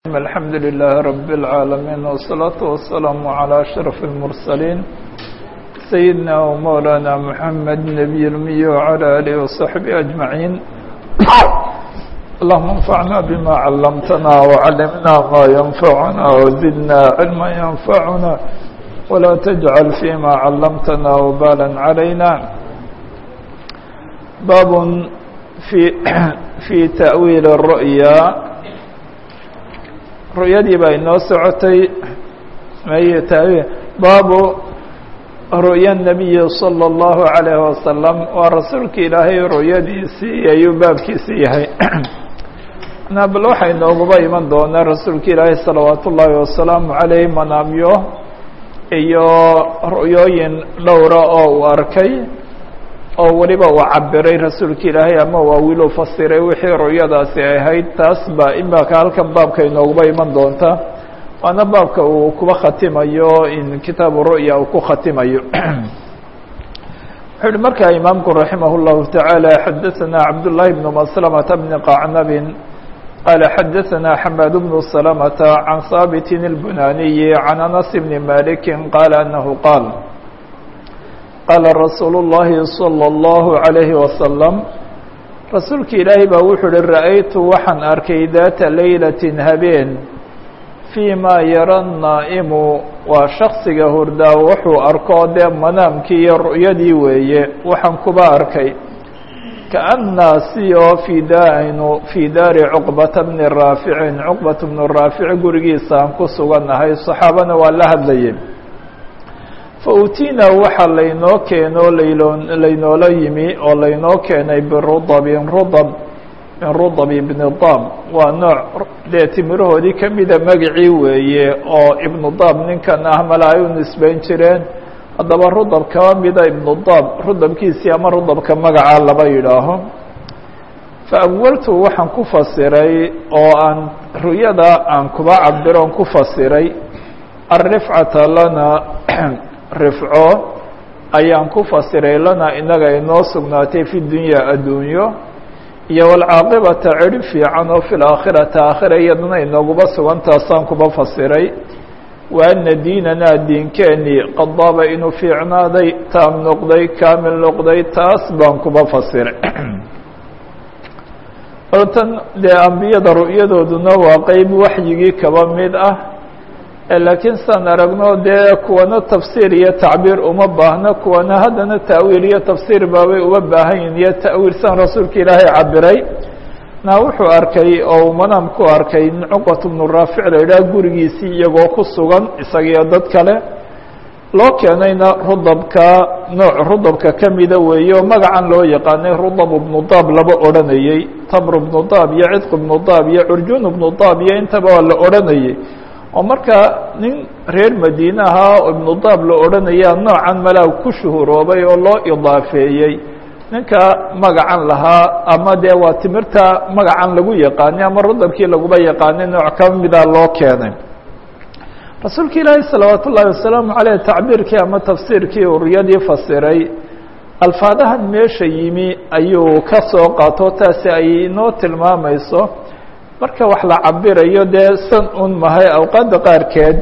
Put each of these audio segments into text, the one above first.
الحمد لله رب العالمين والصلاة والسلام على أشرف المرسلين سيدنا ومولانا محمد نبي الأمي وعلى آله وصحبه أجمعين اللهم انفعنا بما علمتنا وعلمنا ما ينفعنا وزدنا علما ينفعنا ولا تجعل فيما علمتنا وبالا علينا باب في في تأويل الرؤيا ru'yadii baa inoo socotay may taawiil baabu ru'ya الnabiyi salى الlahu عalayه wasalam waa rasuulka ilaahay ru'yadiisii ayuu baabkiisi yahay na bal waxaa inooguba iman doonaa rasuulka ilaahay salawaat ullaahi wasalaamu عaleyh manaamyo iyo ru'yooyin dhowra oo uu arkay oo weliba uu cabiray rasuulka ilaahay ama waa wiil u fasiray wixii ru'yadaasi ahayd taas baa imaka halkan baabka inooguba iman doonta waana baabka uu kuba khatimayo in kitaabu ru'ya uu ku khatimayo wuxuu uhi markaa imaamku raximah اllahu taعaalى xadaثana cabduلlahi bn maslamata bni qacnabin qaala xadaثana xamaad bnu salamata can haabitin اlbunaniyi can anas bni maliki qaala anahu qaal qaala rasuulu اllahi salى اllahu عalayhi wasalam rasuulka ilaahay baa wuxuu uhi ra'aytu waxaan arkay daata leylatin habeen fii maa yara naa'imu waa shaksiga hurdaa wuxuu arko dee manaamkii iyo ru'yadii weeye waxaan kuba arkay kaannaa si oo fii daanu fii daari cuqbata bni raaficin cuqbat bnu raafic gurigiisa aan ku sugannahay saxaabana waa la hadlayay fautiina waxaa laynoo keeno laylo laynoola yimi oo laynoo keenay birudabin rudab min rudab ibni dab waa nooc dee timirahoodii kamida magacii weeye oo ibnu dab ninkan ah mala ay u nisbeyn jireen haddaba rudab kaba mida ibnu dab rudabkiisii ama rudabka magaca laba yidhaaho faawaltu waxaan ku fasiray oo aan ru'yada aan kuba cabiro on ku fasiray alrifcata lana rifco ayaan ku fasiray lana inaga inoo sugnaatay fi dunya adduunyo iyo walcaaqibata cirib fiican oo fi laakhirati aakhira iyadana inooguba sugantaasaan kuba fasiray wa ana diinanaa diinkeenii qad daaba inuu fiicnaaday taam noqday kaamil noqday taas baan kuba fasiray tan dee ambiyada ru'yadooduna waa qeyb waxyigii kaba mid ah laakiin saan aragno dee kuwana tafsiir iyo tacbiir uma baahno kuwana haddana ta'wiil iyo tafsiir baabay uma baahan yihin iyo ta'wiil san rasuulka ilaahay cabiray na wuxuu arkay oo uu manaam ku arkay in cuqbat bnu raafic la yidhaah gurigiisii iyagoo ku sugan isagiyo dad kale loo keenayna rudabka nooc rudabka kamida weeye oo magacan loo yaqaanay rudab bnu daab laba odhanayey tamr bnu daab iyo cidq bnu daab iyo curjun bnu daab iyo intaba waa la odhanayey oo marka nin reer madiine ahaa oo ibnu daab la odhanaya noocan malaag ku shuhuroobay oo loo idaafeeyey ninka magacan lahaa ama dee waa timirta magacan lagu yaqaanay ama rudabkii laguba yaqaanay nooc ka mida loo keenay rasuulka ilaahi salawaat ullaahi wasalaamu caleyh tacbiirkii ama tafsiirkii uriyadii fasiray alfaadahan meesha yimi ayuu ka soo qaato taasi ay inoo tilmaamayso marka wax la cabirayo dee san un mahay awqaadda qaarkeed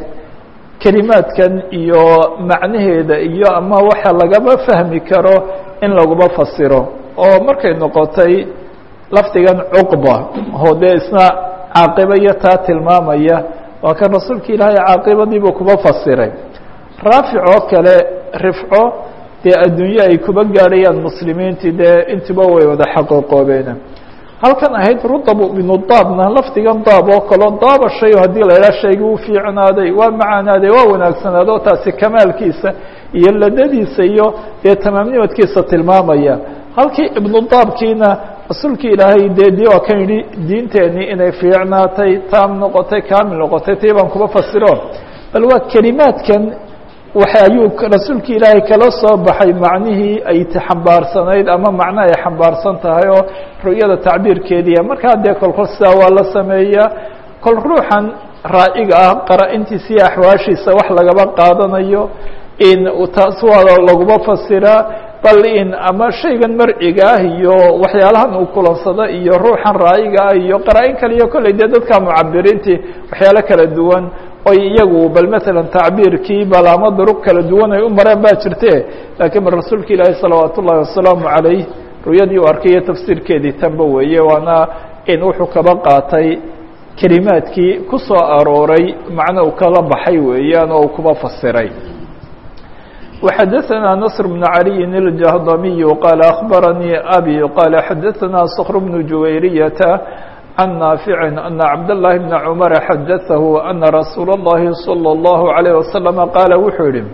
kelimaadkan iyo macnaheeda iyo ama waxa lagaba fahmi karo in laguba fasiro oo markay noqotay lafdigan cuqba oo dee isna caaqiba iyo taa tilmaamaya waa kan rasuulka ilaahay caaqibadiibuu kuba fasiray raafic oo kale rifco dee adduunye ay kuba gaadhayaan muslimiintii dee intiba way wada xaqiiqoobeen halkan ahayd rudab ibnu daabna lafdigan daab oo kaleo daaba shay haddii la idhaha shayga u fiicnaaday waa macaanaaday waa wanaagsanaado taasi kamaalkiisa iyo ladadiisa iyo dee tamaamnimadkiisa tilmaamaya halkii ibnu daabkiina rasuulkii ilaahay dee di waa kan yidhi diinteenii inay fiicnaatay taam noqotay kaamil noqotay tii baan kuba fasiro bal waa kelimaadkan waxa ayuu rasuulka ilaahay kala soo baxay macnihii ay xambaarsanayd ama macno ay xambaarsan tahay oo ru'yada tacbiirkeediia markaa dee kolkol sidaa waa la sameeyaa kol ruuxan raa'iga ah qara-intiisa iyo axwaashiisa wax lagaba qaadanayo in taas waa laguma fasiraa bal in ama shaygan marciga ah iyo waxyaalahan uu kulansado iyo ruuxan raayiga ah iyo qaraa-in kale iyo kolley dee dadka mucabiriintii waxyaalo kala duwan oy iyagu bal matalan tacbiirkii bal ama duruq kala duwan ay u mareen baa jirte laakiin bal rasuulka ilaahi salawaat ullahi wasalaamu calayh ru'yadii u arkayo tafsiirkeedii tanba weeye waana in wuxuu kaba qaatay kelimaadkii ku soo arooray macno uu kala baxay weeyaan oo uu kuba fasiray وxdثnا نصر بن علي الجهضمي قال أخبرني أبي قال xdثnا صخر بن جويرية عن نافع أن عبد الله بن عمر xdثه أن رsuuل اللhi صلى الله عليه وسلم قال wuxuu yihi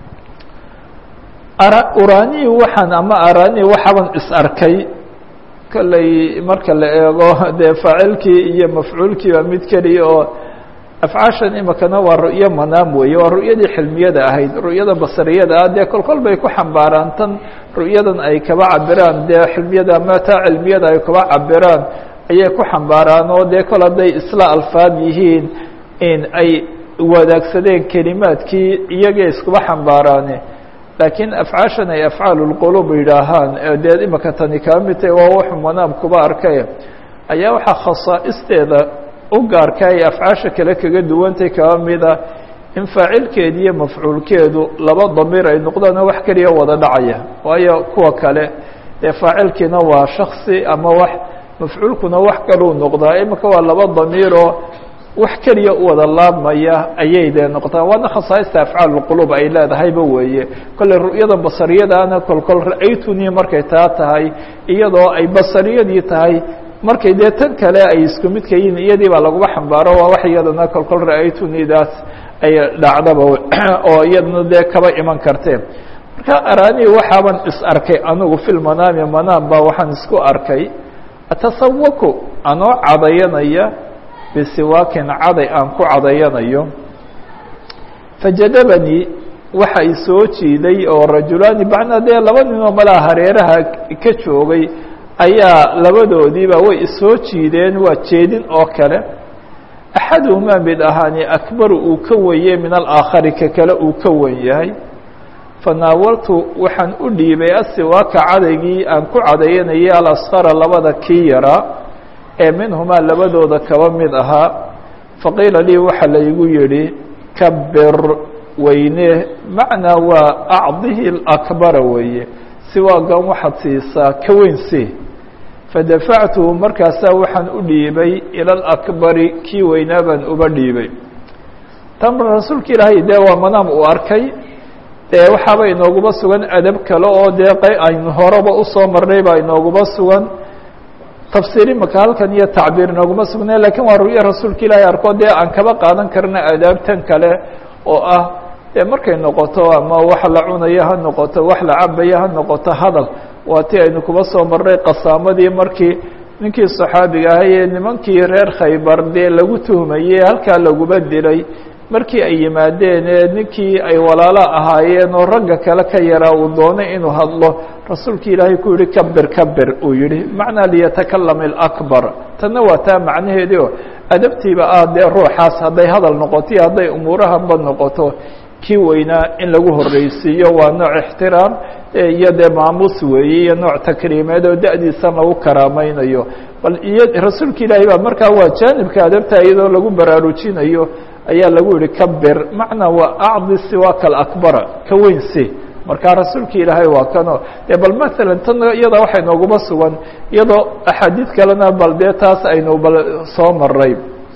urani waxaan ama arani waxaban is arkay kolley marka la eego dee faacilkii iyo mafcuulkiiba mid keliya oo afcaashan imikana waa ru'yo manaam weeye waa ru'yadii xilmiyada ahayd ru'yada basariyada ah dee kol kol bay ku xambaaraan tan ru'yadan ay kaba cabiraan dee xilmiyada ama taa cilmiyada ay kaba cabiraan ayay ku xambaaraan oo dee kol hadday isla alfaad yihiin in ay wadaagsadeen kelimaadkii iyagay iskuba xambaaraane laakiin afcaashan ay afcaalu lqulub yidhaahaan dee imika tani kaa mid tahay waa wuxuu manaam kuba arkay ayaa waxaa khasaa'isteeda u gaarka ay afcaasha kale kaga duwantay kaba mida in faacilkeedi iyo mafcuulkeedu laba damiir ay noqdaanoo wax keliya wada dhacaya waayo kuwa kale dee faacilkiina waa shaksi ama wax mafcuulkuna wax kaluu noqdaa imika waa laba damiiroo wax keliya u wada laabmaya ayay dee noqotaan waana khasaaista afcaal lqulub ay leedahayba weeye kolley ru'yada basariyadaana kol kol ra-aytunii markay taa tahay iyadoo ay basariyadii tahay markay dee tan kale ay isku midka yihiin iyadii baa laguba xambaaro waa wax iyadana kol kol ra-aytunidaas ay dhacdaba oo iyadana dee kaba iman kartee marka arani waxaaban is arkay anigu fil manaami manaam baa waxaan isku arkay atasawaku anoo cadayanaya bisiwaakin caday aan ku cadayanayo fajadabanii waxa i soo jiiday oo rajulaani bacnaa dee laba ninoo malaa hareeraha ka joogay ayaa labadoodiiba way isoo jiideen waa jeedin oo kale axaduhumaa mid ahaani akbaru uu ka weye min alaakhari ka kale uu ka wen yahay fanaawaltu waxaan u dhiibay asiwaaka cadaygii aan ku cadayanayay alasqara labada kii yaraa ee minhumaa labadooda kaba mid ahaa faqiila lii waxa laygu yidhi kabir weyne macnaa waa acdihi lakbara weeye siwaagan waxaad siisaa ka weyn si fadafactuhu markaasaa waxaan u dhiibay ila alakbari kii weynaa baan uba dhiibay tan rasuulka ilaahay dee waa manaam uu arkay dee waxaaba inooguba sugan adab kale oo dee q aynu horeba usoo marnay baa inooguba sugan tafsiir imaka halkan iyo tacbiir inooguma sugnay lakiin waa ru'yo rasuulka ilaahay arko dee aan kaba qaadan karna adaabtan kale oo ah dee markay noqoto ama wax la cunayo ha noqoto wax la cabayo ha noqoto hadal waa ti aynu kuba soo marnay qasaamadii markii ninkii saxaabiga ahay ee nimankii reer khaybar dee lagu tuhmayey halkaa laguba dilay markii ay yimaadeen ee ninkii ay walaalo ahaayeen oo ragga kale ka yaraa uu doonay inuu hadlo rasuulki ilaahay ku yihi kabir kabir uu yihi macnaa liyatakalam اlakbar tanna waa taa macnaheedii oo adabtiiba ah dee ruuxaas hadday hadal noqoto iyo hadday umuurahanba noqoto kii weynaa in lagu horreysiiyo waa nooc ixtiraam iyo dee maamuus weeye iyo nooc takriimeed oo da-diisan lagu karaamaynayo bal iyo rasuulka ilaahay baa markaa waa jaanibka adabta iyadoo lagu baraarujinayo ayaa lagu yihi kabir macnaa waa acdi siwaaka alakbara ka weyn si markaa rasuulka ilaahay waa kano e bal maalan tan iyada waxay nooguma sugan iyadoo axaadiid kalena bal dee taas aynu bal soo maray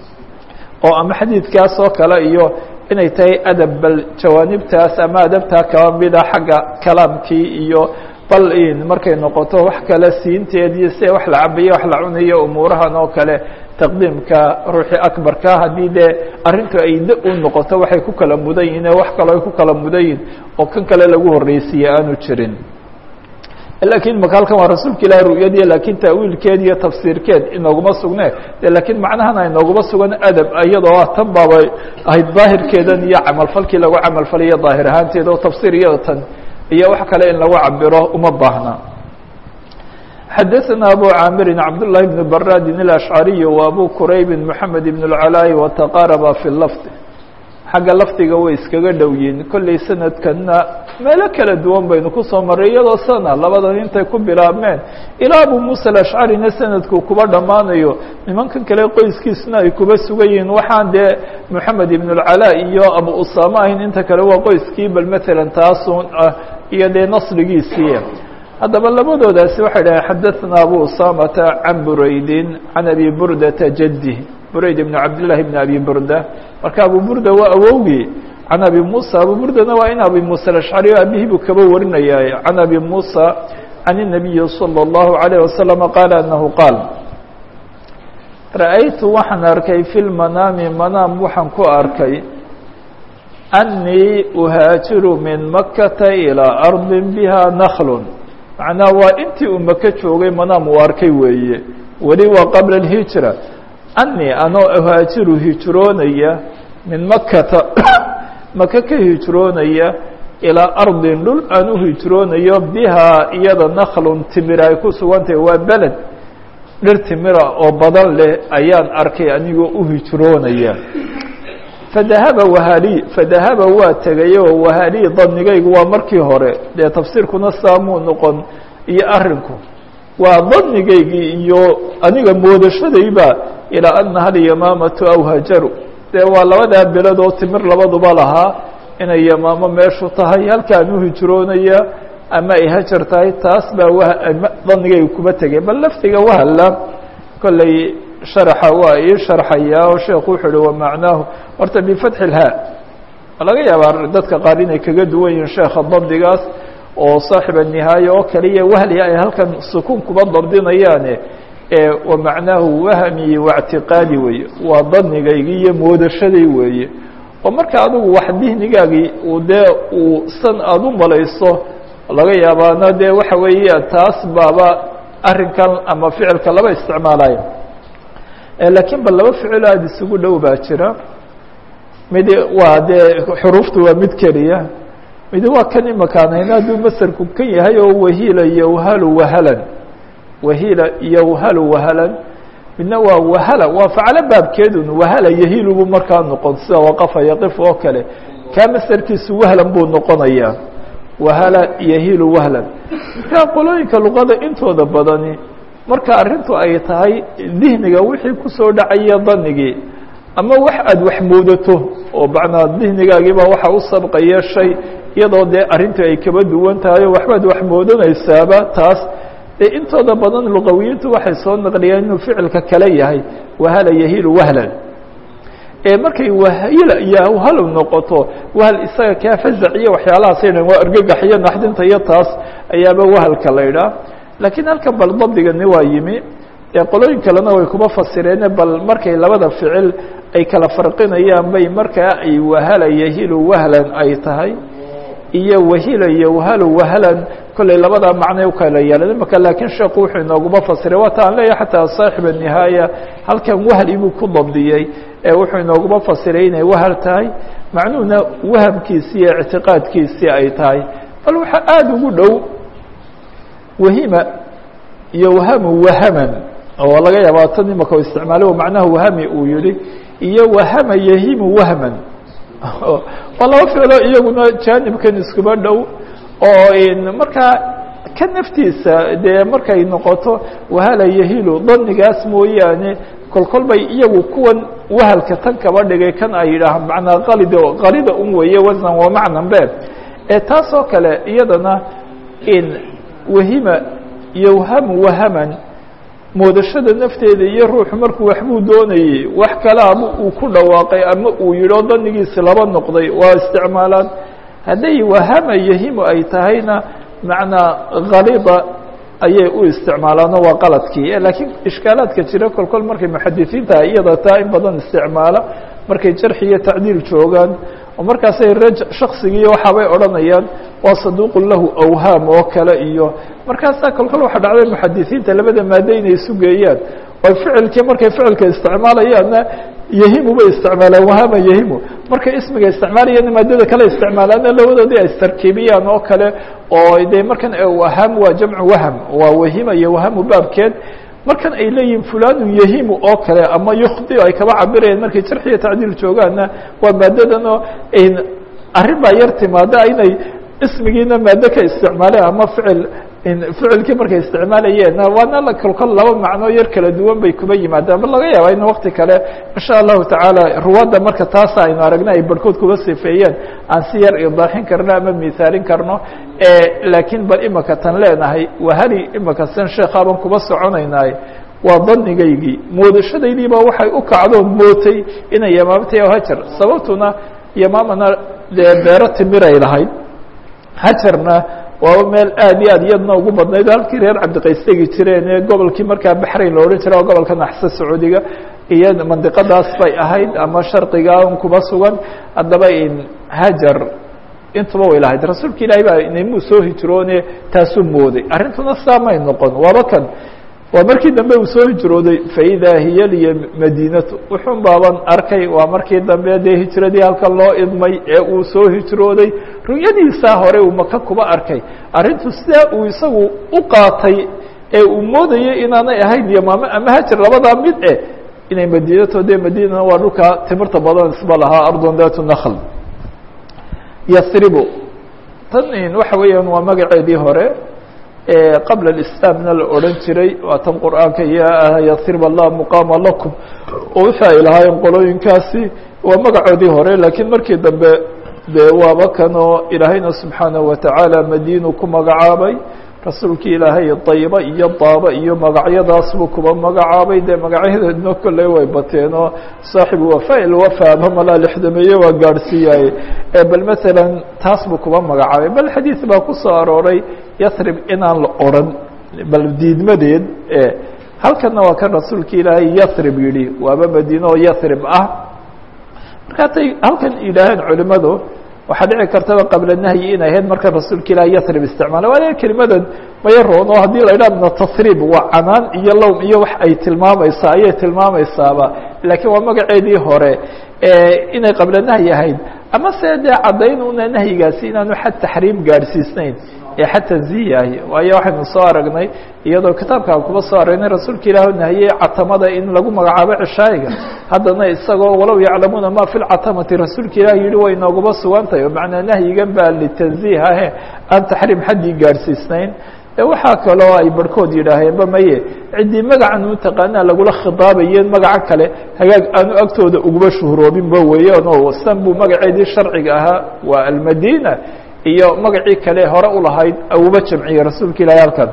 oo ama xadiidkaas oo kale iyo inay tahay adab bal jawaanibtaas ama adabtaa kaba mida xagga kalaamkii iyo bal in markay noqoto wax kale siinteed iyo si wax la cabayo wax la cunayo umuurahan oo kale taqdiimka ruuxii akbarka haddii dee arrintu ay da u noqoto waxay ku kala mudan yihin wax kaloo ay ku kala mudan yihin oo kan kale lagu horreysiiye aanu jirin lakiin maka halkan waa rasuulka ilahi ru'yadii lakiin taawiilkeed iyo tafsiirkeed inooguma sugne de lakiin macnahan ay nooguma sugan adab iyadoo ah tan baaba ahayd daahirkeedan iyo camalfalkii lagu camalfalayo daahir ahaanteeda oo tafsiir iyada tan iyo wax kale in lagu cabiro uma baahna xadaثna abu caamirin cabdالlahi bn baradin الأشcariي وabu quraybi mحamed bn الcalاء وتqاarba fi lafظ xagga lafdiga way iskaga dhow yihin kolley sanadkanna meelo kala duwan baynu kusoo marray iyadoo sana labadan intay ku bilaabmeen ilaa abu muusa alashcarina sanadku kuba dhammaanayo nimankan kale qoyskiisna ay kuba sugan yihiin waxaan dee moxamed ibn اlcalaa iyo abu usama ahayn inta kale waa qoyskii bal matalan taasun ah iyo dee nasrigiisii haddaba labadoodaasi waxay dhahay xadaثna abu usamata can buraydin can abi burdata jadih burayd ibn cabdillahi bn abi burda marka abu burda waa awowgii can abi musa abu burdana waa in abi musa alashcari o abihii buu kaba warinaya can abi musa can الnabiyi salى اllahu عalيه wasalam qaala anahu qaal ra'aytu waxaan arkay fi lmanaami manaam waxaan ku arkay أنii uhaajiru min makata ilىa arضi biha nakl macnaa waa intii uu maka joogay manaam uu arkay weeye weli waa qabla الhijra أنii anoo uhaajiru hijroonaya min makata maka ka hijroonaya ilىa ardin dhul aan u hijroonayo bihaa iyada naklun timir ay ku sugantahay waa beled dhir timira oo badan leh ayaan arkay anigoo u hijroonaya fadahaba wahali fadahaba waa tegay oo wahali danigaygu waa markii hore dee tafsiirkuna saamuu noqon iyo arinku waa danigaygii iyo aniga moodashadayba ilaa anaha alyamaamatu aw hajaru dee waa labadaa beled oo timir labaduba lahaa inay yamaamo meeshu tahay halkaan u hijroonaya ama ay hajar tahay taas baa w danigayga kuba tegay bal laftiga wahalla kolley sharaxa waa ii sharxayaa oo sheekhu wuxuu uhi wamacnaahu horta bifatxi ilhaa laga yaabaa dadka qaar inay kaga duwan yihiin sheekha dabdigaas oo saaxiba nihaaya oo kaliya wahli ay halkan sukuun kuba dabdinayaane wamacnaahu wahmi waاctiqaadi weeye waa danigaygii iyo moodashaday weeye oo marka adigu wax dihnigaagii uu dee uu san aada u malayso laga yaabaana dee waxa weeya taas baaba arrinkan ama ficilka laba isticmaalaya lakiin bal laba ficilo aada isugu dhow baa jira mid waa dee xuruuftu waa mid keliya mid waa kan imakaan hayna hadduu masarku kan yahay oo wahila yowhalu wahalan wahila yowhalu wahalan midna waa wahala waa faclo baabkeedun wahala yahilu buu markaa noqon sida waqafa yaqif oo kale kaa masarkiisu wahlan buu noqonayaa wahala yahilu wahlan markaa qolooyinka luqada intooda badani marka arrintu ay tahay dihniga wixii kusoo dhacaya danigii ama wax aada wax moodato oo macnaa dihnigaagiibaa waxa u sabqaya shay iyadoo dee arrintu ay kaba duwan tahay oo waxbaad wax moodanaysaaba taas dee intooda badan luqawiyiintu waxay soo naqliyaan inuu ficilka kale yahay wahala yahilu wahlan ee markay wahila iyo halow noqoto wahal isaga kaa fazac iyo waxyaalahaasay dhan waa argagax iyo naxdinta iyo taas ayaaba wahalka la idhaah laakiin halkan bal dabdigani waa yimi ee qolooyin kalena way kuma fasireene bal markay labada ficil ay kala farqinayaan bay markaa ay wahala yahilu wahlan ay tahay iyo wahila yowhalu wahlan kolley labadaa macnay ukala yeelan imaka laakiin sheeku wuxuu inooguma fasiray waata aan leeyahay xataa saaxiba nihaaya halkan wahli buu ku dabdiyey ee wuxuu inooguma fasiray inay wahal tahay macnuhuna wahamkiisii iyo ictiqaadkiisii ay tahay bal waxaa aada ugu dhow wahima yowhamu wahaman oo laga yaaba tan imaka isticmaalay o macnaha wahami uu yihi iyo wahama yahimu wahman waa laba ficlo iyaguna jaanibkan iskuba dhow oo markaa ka naftiisa dee markay noqoto wahala yahilu danigaas mooyaane kolkol bay iyagu kuwan wahalka tan kaba dhigay kan ay yidhaahaan macnaa qalid qalida un weeye wasnan waa macnan be ee taas oo kale iyadana in wahima yowhamu wahaman moodashada nafteeda iyo ruuxu markuu waxbuu doonayey wax kalaaba uu ku dhawaaqay ama uu yidho danigiisi laba noqday waa isticmaalaan hadday wahama yahimu ay tahayna macnaa kalida ayay u isticmaalaano waa qaladkii laakiin ishkaalaadka jira kol kol markay muxadisiinta iyada taa in badan isticmaala markay jarxi iyo tacdiil joogaan oo markaasay raj shaksigiiyo waxaabay odhanayaan waa saduuqun lahu awhaam oo kale iyo markaasaa kolkol waxa dhacday muxadisiinta labada maado inay isu geeyaan oo ficilkii markay ficilka isticmaalayaanna yahimu bay isticmaalaan wahama yahimu markay ismiga isticmaalayana maadada kale isticmaalaana labadoodii ay istarkiibiyaan oo kale oo de markan waham waa jamcu waham waa wahima iyo wahamu baabkeed markan ay leeyihin fulanu yahimu oo kale ama yukhdi ay kaba cabirayaan markay jarx iyo tacdiil joogaanna waa maadadan oo arrin baa yar timaada inay ismigiina maado ka isticmaaleen ama ficil ficilkii markay isticmaalayeen waana kolkol laba macnoo yar kala duwan bay kuba yimaadaan bal laga yaaba in wakti kale insha allahu tacaala ruwaadda marka taasa aynu aragna ay barhkood kuba sifeeyeen aan si yar idaaxin karno ama mithaalin karno laakiin bal imaka tan leenahay wahali imaka san sheekaaban kuba soconaynaay waa danigaygii moodashadaydiiba waxay u kacdoon mootay inay yamaamtay o hajar sababtuna yamaamana dee beero timiray lahayd hajarna waaba meel aad iyo aad iyadna ugu badnayd halkii reer cabdiqays tegi jireen ee gobolkii markaa baxrayn la odhan jira oo gobolka naxsa sacuudiga iyo mandiqadaas bay ahayd ama sharqiga un kuba sugan haddaba hajar intuba way lahayd rasuulka ilaahay baa inamuu soo hijroone taasuu mooday arrintuna saa may noqon waaba kan waa markii dambe uu soo hijrooday faidaa hiya liya madiinatu wuxuun baaban arkay waa markii dambe dee hijradii halkan loo idmay ee uu soo hijrooday ru'yadiisaa hore uu maka kuba arkay arrintu sidaa uu isagu u qaatay ee uu moodayay inaanay ahayn yamaame ama hajar labadaa mid eh inay madiinato dee madiinana waa dhulka timirta badan isba lahaa ardon datu nakhl yasribu tan waxa weeyaan waa magaceedii hore qabla اislaamna la odhan jiray waa tan qur'aanka ya yasrib allah muqaama lakum oo wixii ay lahaayeen qolooyinkaasi waa magacoodii hore laakiin markii dambe dee waaba kanoo ilaahayna subxaanaه watacaala madiinu ku magacaabay rasuulkii ilaahay dayba iyo daaba iyo magacyadaas buu kuba magacaabay dee magacyadeedna kolley way bateen oo saaxibu wafa ilwafaaba malaa lixdameeye waa gaadhsiiyaye bal masalan taas buu kuba magacaabay bal xadiid baa ku soo arooray yasrib inaan la odran bal diidmadeed halkanna waa kan rasuulka ilaahay yasrib yidhi waaba madiine oo yasrib ah marka hatay halkan yidhaaheen culimadu waxaa dhici kartaba qabla nahyi inay ahayd marka rasuulka ilaah yasrib isticmaala waa kelimadan maya roon oo haddii la idhaha mina tasrib waa canaan iyo lowm iyo wax ay tilmaamaysaa ayay tilmaamaysaaba laakiin waa magaceedii hore inay qabla nahyi ahayd ama se dee caddayn una nahyigaasi inaanu xad taxriim gaadhsiisnayn ee xad tanziyahi waayo waxaynu soo aragnay iyadoo kitaabkaan kuba soo aragnay rasuulka ilaah nahiyey catamada in lagu magacaabo cishaayiga haddana isagoo walow yaclamuuna ma fi lcatamati rasuulka ilaah yihi way nooguba sugan tahay oo macnaa nahyigan baa litanziih ahe aan taxriim xaddii gaadhsiisnayn waxaa kaloo ay barhkood yidhaaheenba maye ciddii magacan u taqaanaa lagula khidaabayeen magaco kale hagaag aanu agtooda uguba shuhroobinba weeyaan oo san buu magaceedii sharciga ahaa waa almadina iyo magacii kale hore ulahayd uba jamciyey rasuulka ilahi halkan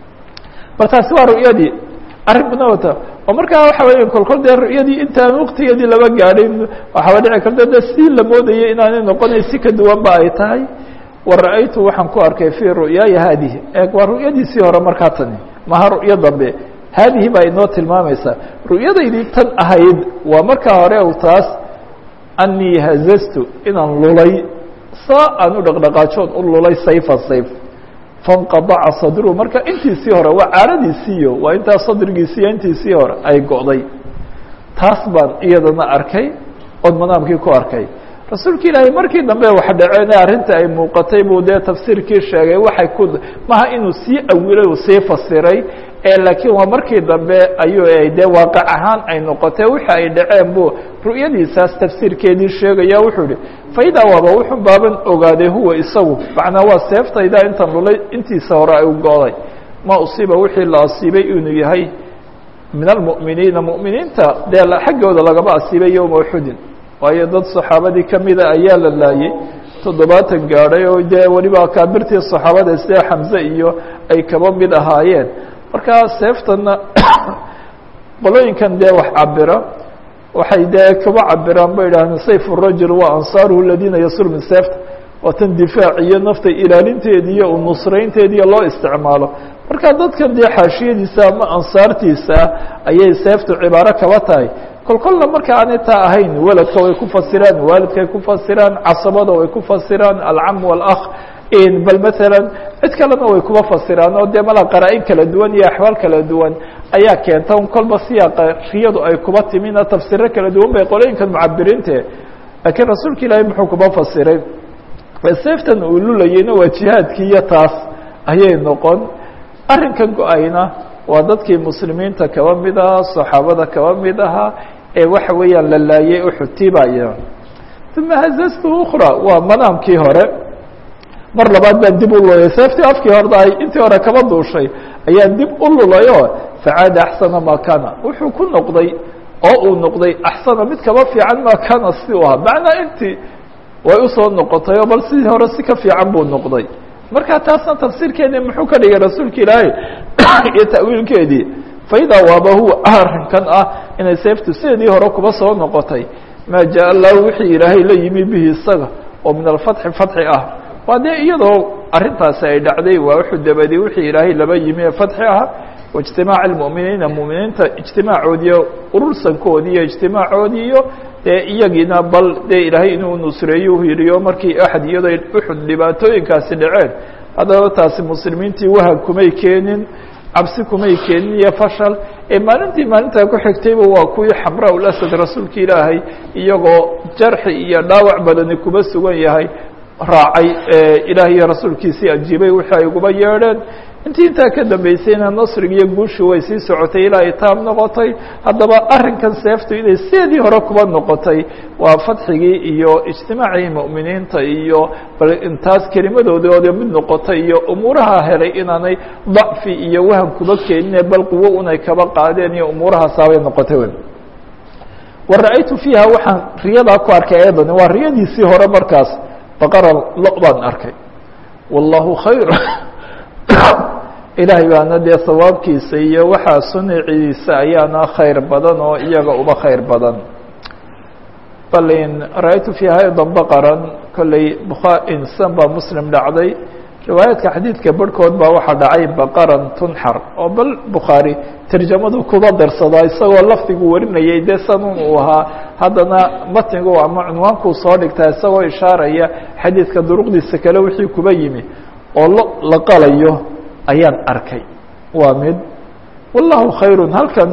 bal taasi waa ru'yadii arrin badna wata oo markaa waxa weya kolkol dee ru'yadii intaan waktigeedii laba gaadhin waxaaba dhici karta de si la moodayay inaanay noqonay si ka duwan ba ay tahay wara-aytu waxaan ku arkay fii ru'yaaya haadihi eeg waa ru'yadiisii hore markaa tani maha ru'yo dambe haadihi baa inoo tilmaamaysaa ru'yadaydii tan ahayd waa markaa hore u taas anii hazastu inaan lulay saa aan u dhaqdhaqaajoon u lulay sayfan sayf fanqadaca sadru marka intiisii hore waa caaradiisiiyo waa intaa sadrigiisiiyo intiisii hore ay go'day taas baan iyadana arkay ood manaamkii ku arkay rasuulka ilaahay markii dambe wax dhaceen arrinta ay muuqatay buu dee tafsiirkii sheegay waxay ku maha inuu sii awilay uu sii fasiray laakiin waa markii dambe ayuu dee waaqac ahaan ay noqotay wixi ay dhaceen buu ru'yadiisaas tafsiirkeedii sheegaya wuxuu yihi faidaa waaba wuxuu baaban ogaaday huwa isagu macnaa waa seeftayda intan lulay intiisa hore ay u go'day ma usiiba wixii la asiibay inuu yahay min almu'miniina mu'miniinta dee xaggooda lagama asiibay yowma uxudin waayo dad saxaabadii kamida ayaa la laayey toddobaatan gaadhay oo dee weliba akaabirtii saxaabada sida xamze iyo ay kaba mid ahaayeen markaa seeftana qolooyinkan dee wax cabira waxay dee kaba cabiraan ba idhahdeen sayf rajul waa ansaaruhu aladiina yasur min seefta waa tan difaac iyo nafta ilaalinteedi iyo nusraynteediiyo loo isticmaalo marka dadkan dee xaashiyadiisa ama ansaartiisa ayay seeftu cibaaro kaba tahay kol kolna marka aanay taa ahayn weladka way ku fasiraan waalidkay ku fasiraan casabada way ku fasiraan alcam wاlakh bal maala cid kalena way kuba fasiraan oo dee mala qaraa-in kala duwan iyo axwaal kala duwan ayaa keenta un kolba siyaaqa riyadu ay kuba timina tafsiro kala duwan bay qolooyinkan mucabiriinte laakiin rasuulka ilaahay muxuu kuba fasiray seeftan uu lulayeyna waa jihaadkii iyo taas ayay noqon arrinkan go-ayna waa dadkii muslimiinta kaba mid ahaa saxaabada kaba mid ahaa ee waxa weeyaan la laayay uxutibaya uma hazastu ukra waa manaamkii hore mar labaad baan dib u lulay seeftii afkii horda ay intii hore kaba duushay ayaan dib u lulayo facaada axsana maa kana wuxuu ku noqday oo uu noqday axsana mid kaba fiican maa kana si u ahaa macnaa intii way usoo noqotay oo bal sidii hore si ka fiican buu noqday marka taasna tafsiirkeedii muxuu ka dhigay rasuulka ilaahay iyo ta'wiilkeedii faidaa waaba huwa arrinkan ah inay seeftu sideedii hore kuba soo noqotay maa jaa allahu wixii ilaahay la yimi bihi isaga oo min alfatxi fatxi ah waa dee iyadoo arrintaasi ay dhacday waa wuxuu dabadi wixii ilaahay laba yimi ee fatxi ah waijtimaac almu'miniina mu'miniinta ijtimaacoodiiyo urursankoodii iyo ijtimaacoodii iyo dee iyagiina bal dee ilaahay inuu nusreeyo u yidhiyo markii axad iyadoo uxud dhibaatooyinkaasi dhaceen haddaba taasi muslimiintii wahan kumay keenin cabsi kumay keenin iyo fashal ee maalintii maalintaa ku xigtayba waa kuwii xamraa ulasad rasuulka ilaahay iyagoo jarxi iyo dhaawac badani kuba sugan yahay raacay ilaah iyo rasuulkiisii ajiibay wixii ay uguba yeedheen intii intaa ka dambeysayna nasriga iyo guushi way sii socotay ilaa ay taab noqotay haddaba arrinkan seeftu inay sideedii hore kuba noqotay waa fadxigii iyo ijtimaacii mu'miniinta iyo bal intaas kelimadoodooda mid noqotay iyo umuuraha helay inaanay dacfi iyo wahan kuba keenine bal quwo unay kaba qaadeen iyo umuurahaasaabay noqotay wy wa ra-aytu fiiha waxaan riyadaa ku arkay ayadani waa riyadiisii hore markaas baqara lo baan arkay wallahu khayr ilaahay baana dee sawaabkiisa iyo waxaa suniciisa ayaana khayr badan oo iyaga uba khayr badan bal in ra-aytu fiiha aydan baqaran kolley bukha insan baa muslim dhacday riwaayaadka xadiidka barhkood baa waxaa dhacay baqaran tunxar oo bal bukhaari tarjamadu kuba darsadaa isagoo lafdigu warinayay dee sanun uu ahaa haddana matnigu ama cunwaankuu soo dhigtaa isagoo ishaaraya xadiidka duruqdiisa kale wixii kuba yimi oo lo la qalayo ayaan arkay waa mid wallahu khayrun halkan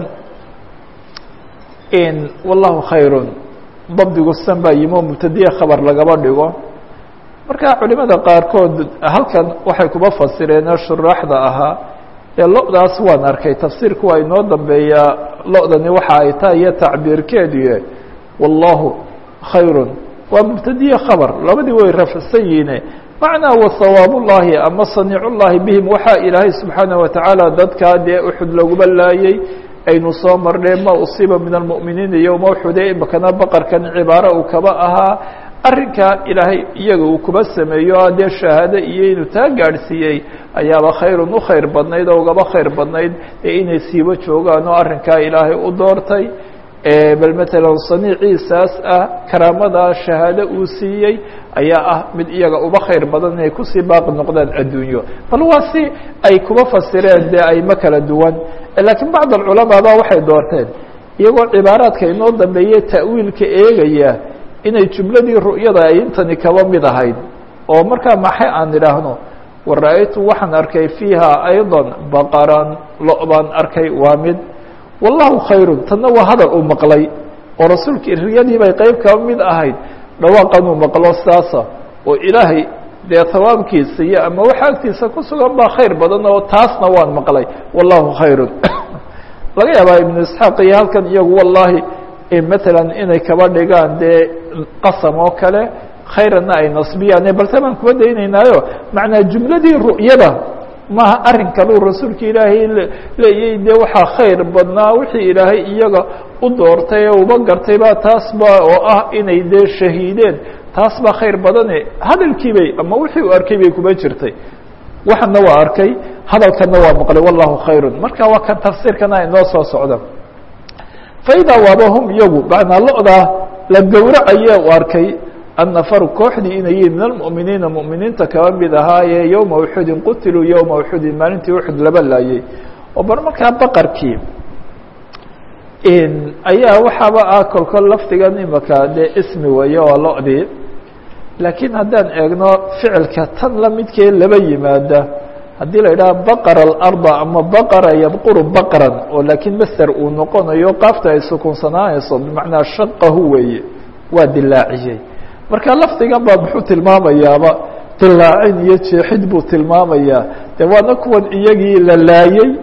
in wallahu khayrun dabdigu san baa yimi oo mubtadiye khabar lagaba dhigo marka culimada qaarkood halkan waxay kuba fasireen oo shuraaxda ahaa ee lo-daas waan arkay tafsiirku waa inoo dambeeyaa lo-dani waxa ay tahay iyo tacbiirkeeduye wallahu khayrun waa mubtadiye khabar labadii way rafcsan yihiine macnaa wasawaab ullaahi ama saniicullaahi bihim waxaa ilaahay subxaanaه watacaala dadkaa dee uxud laguma laayey aynu soo marnay ma usiiba min almu'miniina yowma uxude imakana baqarkan cibaaro uu kaba ahaa arrinkaa ilaahay iyaga uu kuba sameeyo a dee shahaado iyo inuu taa gaadhsiiyey ayaaba khayrun u khayr badnayd oo ugaba khayr badnayd ee inay siibo joogaan oo arrinkaa ilaahay u doortay bal matalan saniiciisaas ah karaamadaa shahaado uu siiyey ayaa ah mid iyaga uba khayr badan inay kusii baaqi noqdaan adduunyo bal waa si ay kuba fasireen dee ayma kala duwan laakiin bacd alculamaa ba waxay doorteen iyagoo cibaaraadka inoo dambeeye ta'wiilka eegaya inay jumladii ru'yada ay intani kaba mid ahayd oo markaa maxay aan idhaahno wa ra-aytu waxaan arkay fiiha ayضa baqaran lo baan arkay waa mid wallahu khayrun tanna waa hadal uu maqlay oo rasuulka riyadii bay qeyb kaba mid ahayd dhawaaqan uu maqlo saasa oo ilaahay dee hawaabkiisa iyo ama waxa agtiisa ku sugan baa khayr badan oo taasna waan maqlay wallahu khayrun laga yaabaa ibnu isxaaq iyo halkan iyagu wallahi matalan inay kaba dhigaan dee qasam oo kale khayranna ay nasbiyaan balse baan kuba daynaynaayo macnaa jumladii ru'yada maaha arrin kaleu rasuulka ilaahay leeyay dee waxaa khayr badnaa wixii ilaahay iyaga u doortay ee uba gartay ba taas ba oo ah inay dee shahiideen taas baa khayr badane hadalkii bay ama wixii uu arkay bay kuba jirtay waxana waa arkay hadalkana waa maqlay wallahu khayrun marka waa kan tafsiirkana inoo soo socda faidaa waaba hum iyagu macnaa lo-daa la gowracaye u arkay annafaru kooxdii inay yihiin min almu'miniina mu'miniinta kaba mid ahaayee yowma uxudin qutiluu yowma uxudin maalintii uxud laba laayey oo bar markaa baqarkii ayaa waxaaba ah kolkol lafdigan imaka dee ismi weeye oo lo-dii laakiin haddaan eegno ficilka tan la midkee laba yimaada haddii la yidhaha baqara alarda ama baqara yabquru baqran oo laakiin master uu noqonayo qaafta ay sukunsanaanayso bimacnaa shaqahu weeye waa dilaaciyey marka lafdigan baa muxuu tilmaamayaaba dilaacin iyo jeexid buu tilmaamayaa de waana kuwan iyagii la laayey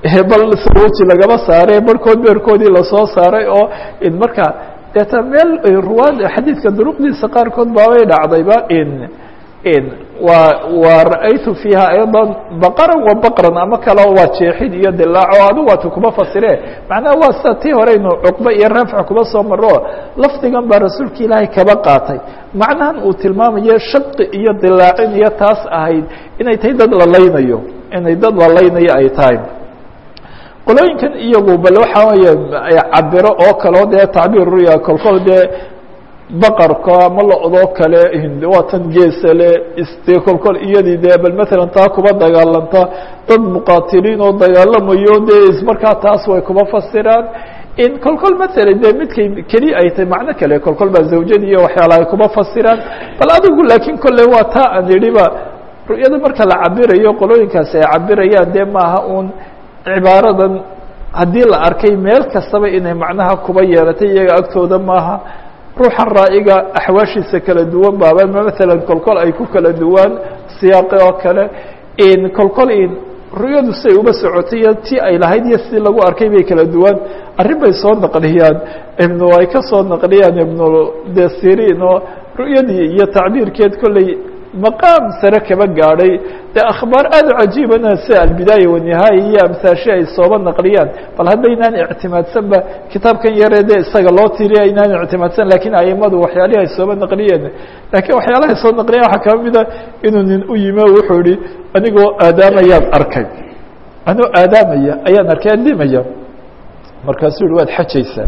bal saroji lagaba saaray barhkood beerkoodii lasoo saaray oo marka deeta meel ruwaad xadiidka duruqdiisa qaarkood baabay dhacdayba in in wa wa ra'aytu fiiha ayضa baqran wa baqran ama kaleo waa jeexid iyo dilaaco adigu waatu kuma fasire macnaha waa sida tii horeynu cuqbe iyo rafc kuma soo maro lafdigan baa rasuulka ilaahay kaba qaatay macnahan uu tilmaamayo shaqi iyo dilaacin iyo taas ahayd inay tahay dad la laynayo inay dad la laynayo ay tahay qolooyinkan iyagu bal waxaa weeye cabiro oo kaleo dee tacbiir ruya kolkol dee baqarka ama lo-doo kale waa tan geesale de kolkol iyadii dee bal matalan taa kuba dagaalanta dad muqaatiliin oo dagaalamayo dee ismarkaa taas way kuba fasiraan in kolkol matala dee midkay keliya ay tahay macno kale kolkol baa zawjadii iyo waxyaala ay kuba fasiraan bal adigu laakiin kolley waa taa aan idhiba ru'yada marka la cabirayo qolooyinkaasi ay cabirayaan dee maaha uun cibaaradan haddii la arkay meel kastaba inay macnaha kuba yeelatay iyaga agtooda maaha ruuxan raa'iga axwaashiisa kala duwan baaba matalan kolkol ay ku kala duwaan siyaaqi oo kale in kolkol in ru'yadu siay uba socotay iyo ti ay lahayd iyo sidii lagu arkay bay kala duwan arrin bay soo naqliyaan ibnu ay ka soo naqliyaan ibnu desirin oo ru'yadii iyo tacbiirkeed kolley maqaam sare kaba gaadhay dee akhbaar aada u cajiibana sida albidaaya wanihaaya iyo amsaashi ay sooba naqliyaan bal haddaynaan ictimaadsanba kitaabkan yaree dee isaga loo tiriya aynaan ictimaadsan lakiin aimadu waxyaalihi ay sooba naqliyeen lakiin waxyaalahay soo naqliyan waxaa kaba mida inuu nin u yimi o wuxuu ihi anigoo aadaamayaan arkay anigoo aadaamaya ayaan arkay adimaya markaasuu yihi waad xajaysaa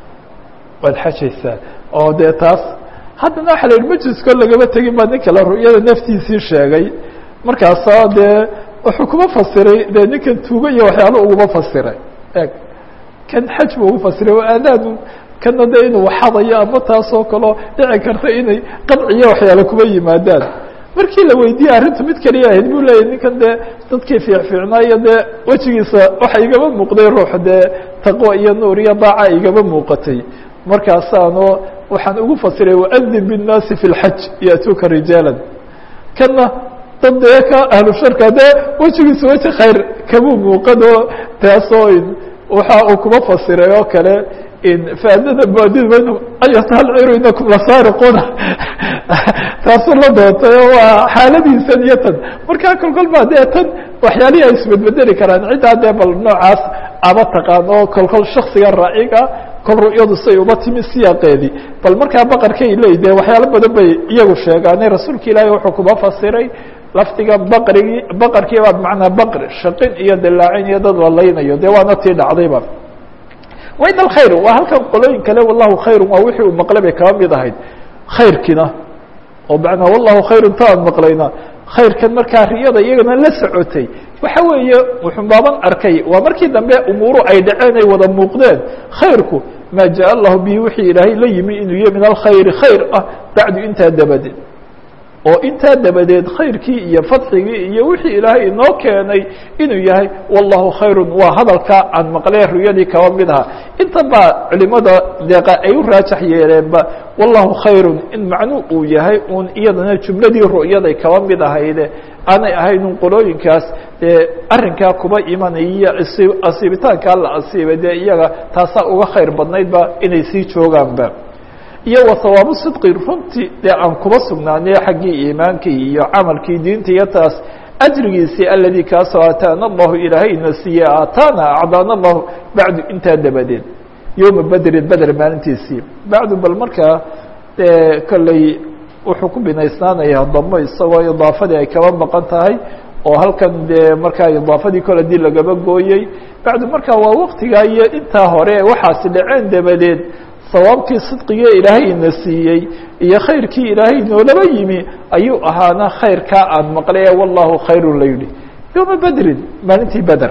waad xajaysaa oo dee taas haddana waxa la yidhi majlisko lagama tegin baa nin kale ru'yada naftiisii sheegay markaasaa dee wuxuu kuma fasiray dee ninkan tuugo iyo waxyaalo uguma fasiray eg kan xaj bu ugu fasiray waa aadaanu kana de inuu waxadayo ama taasoo kaleo dhici karta inay qadciyo waxyaalo kuma yimaadaan markii la weydiiyey arrintu mid kaliya ahayd buu leeyahy ninkan dee dadkii fiicfiicnaayo dee wejigiisa waxa igama muuqday ruux dee taqwo iyo nuur iyo daaca igama muuqatay markaasaano waxaan ugu fasiray waadin bالnaasi fi اlxaj yatuuka rijaala kana dad dee ka ahlu sharka dee wejigiisa weji khayr kamuu muuqano taasoo waxa uu kuma fasiray oo kale faadada muadid ayatahal inakum lasaariquna taasuu la doontay oo waa xaaladiisan iyo tan markaa kolkol baa dee tan waxyaalihi ay isbedbedeli karaan ciddaa dee bal noocaas aba taqaan oo kolkol shaksiga raaciga kol ru'yadu say uba timi siyaaqeedii bal markaa baqarkay leey de waxyaalo badan bay iyagu sheegaane rasuulka ilaahay wuxuu kuma fasiray lafdiga baqrigii baqarkii baa bimacnaa baqri shaqin iyo dilaacin iyo dad la laynayo dee waana tii dhacdayba wain alkhayr waa halkan qolooyin kale wallahu khayru waa wixii uu maqlay bay kaba mid ahayd khayrkiina oo macnaa wallahu khayru ta aan maqlayna khayrkan markaa riyada iyagana la socotay waxa weeye wuxuu baaban arkay waa markii dambe umuuru ay dhaceen ay wada muuqdeen khayrku maa jaa allahu bihi wixii ilaahay la yimi inuu yahy min alkhayri khayr ah bacdu intaa dabadeed oo intaa dabadeed khayrkii iyo fadxigii iyo wixii ilaahay inoo keenay inuu yahay wallahu khayrun waa hadalkaa aan maqlee ruyadii kaba mid aha inta baa culimada deeqa ay u raajax yeeleenba wallahu khayrun in macnuu uu yahay uun iyadana jumladii ru'yaday kaba mid ahayde aanay ahayn un qolooyinkaas dee arrinkaa kuba imanaya iyo asiibitaankaa la asiibay dee iyaga taasaa uga khayr badnaydba inay sii joogaanba iyo wa hawaabu sidqi runtii dee aan kuba sugnaanay xaggii iimaankii iyo camalkii diinta iyo taas ajrigiisii aladii kaasoo aataana allahu ilaahayna siiye aataana acdaana allahu bacdu intaa dabadeed yowma bedrin beder maalintiisii bacdu bal markaa dee kolley wuxuu ku binaysnaanayaa damo isagoo idaafadii ay kaba maqan tahay oo halkan dee markaa idaafadii kole dii lagaba gooyey bacdu markaa waa waktigaa iyo intaa hore waxaasi dhaceen dabadeed sawaabkii sidqiga ilaahay ina siiyey iyo khayrkii ilaahay noolaba yimi ayuu ahaana khayrkaa aan maqlay ee wallahu khayrun la yidhi yowma bedrin maalintii beder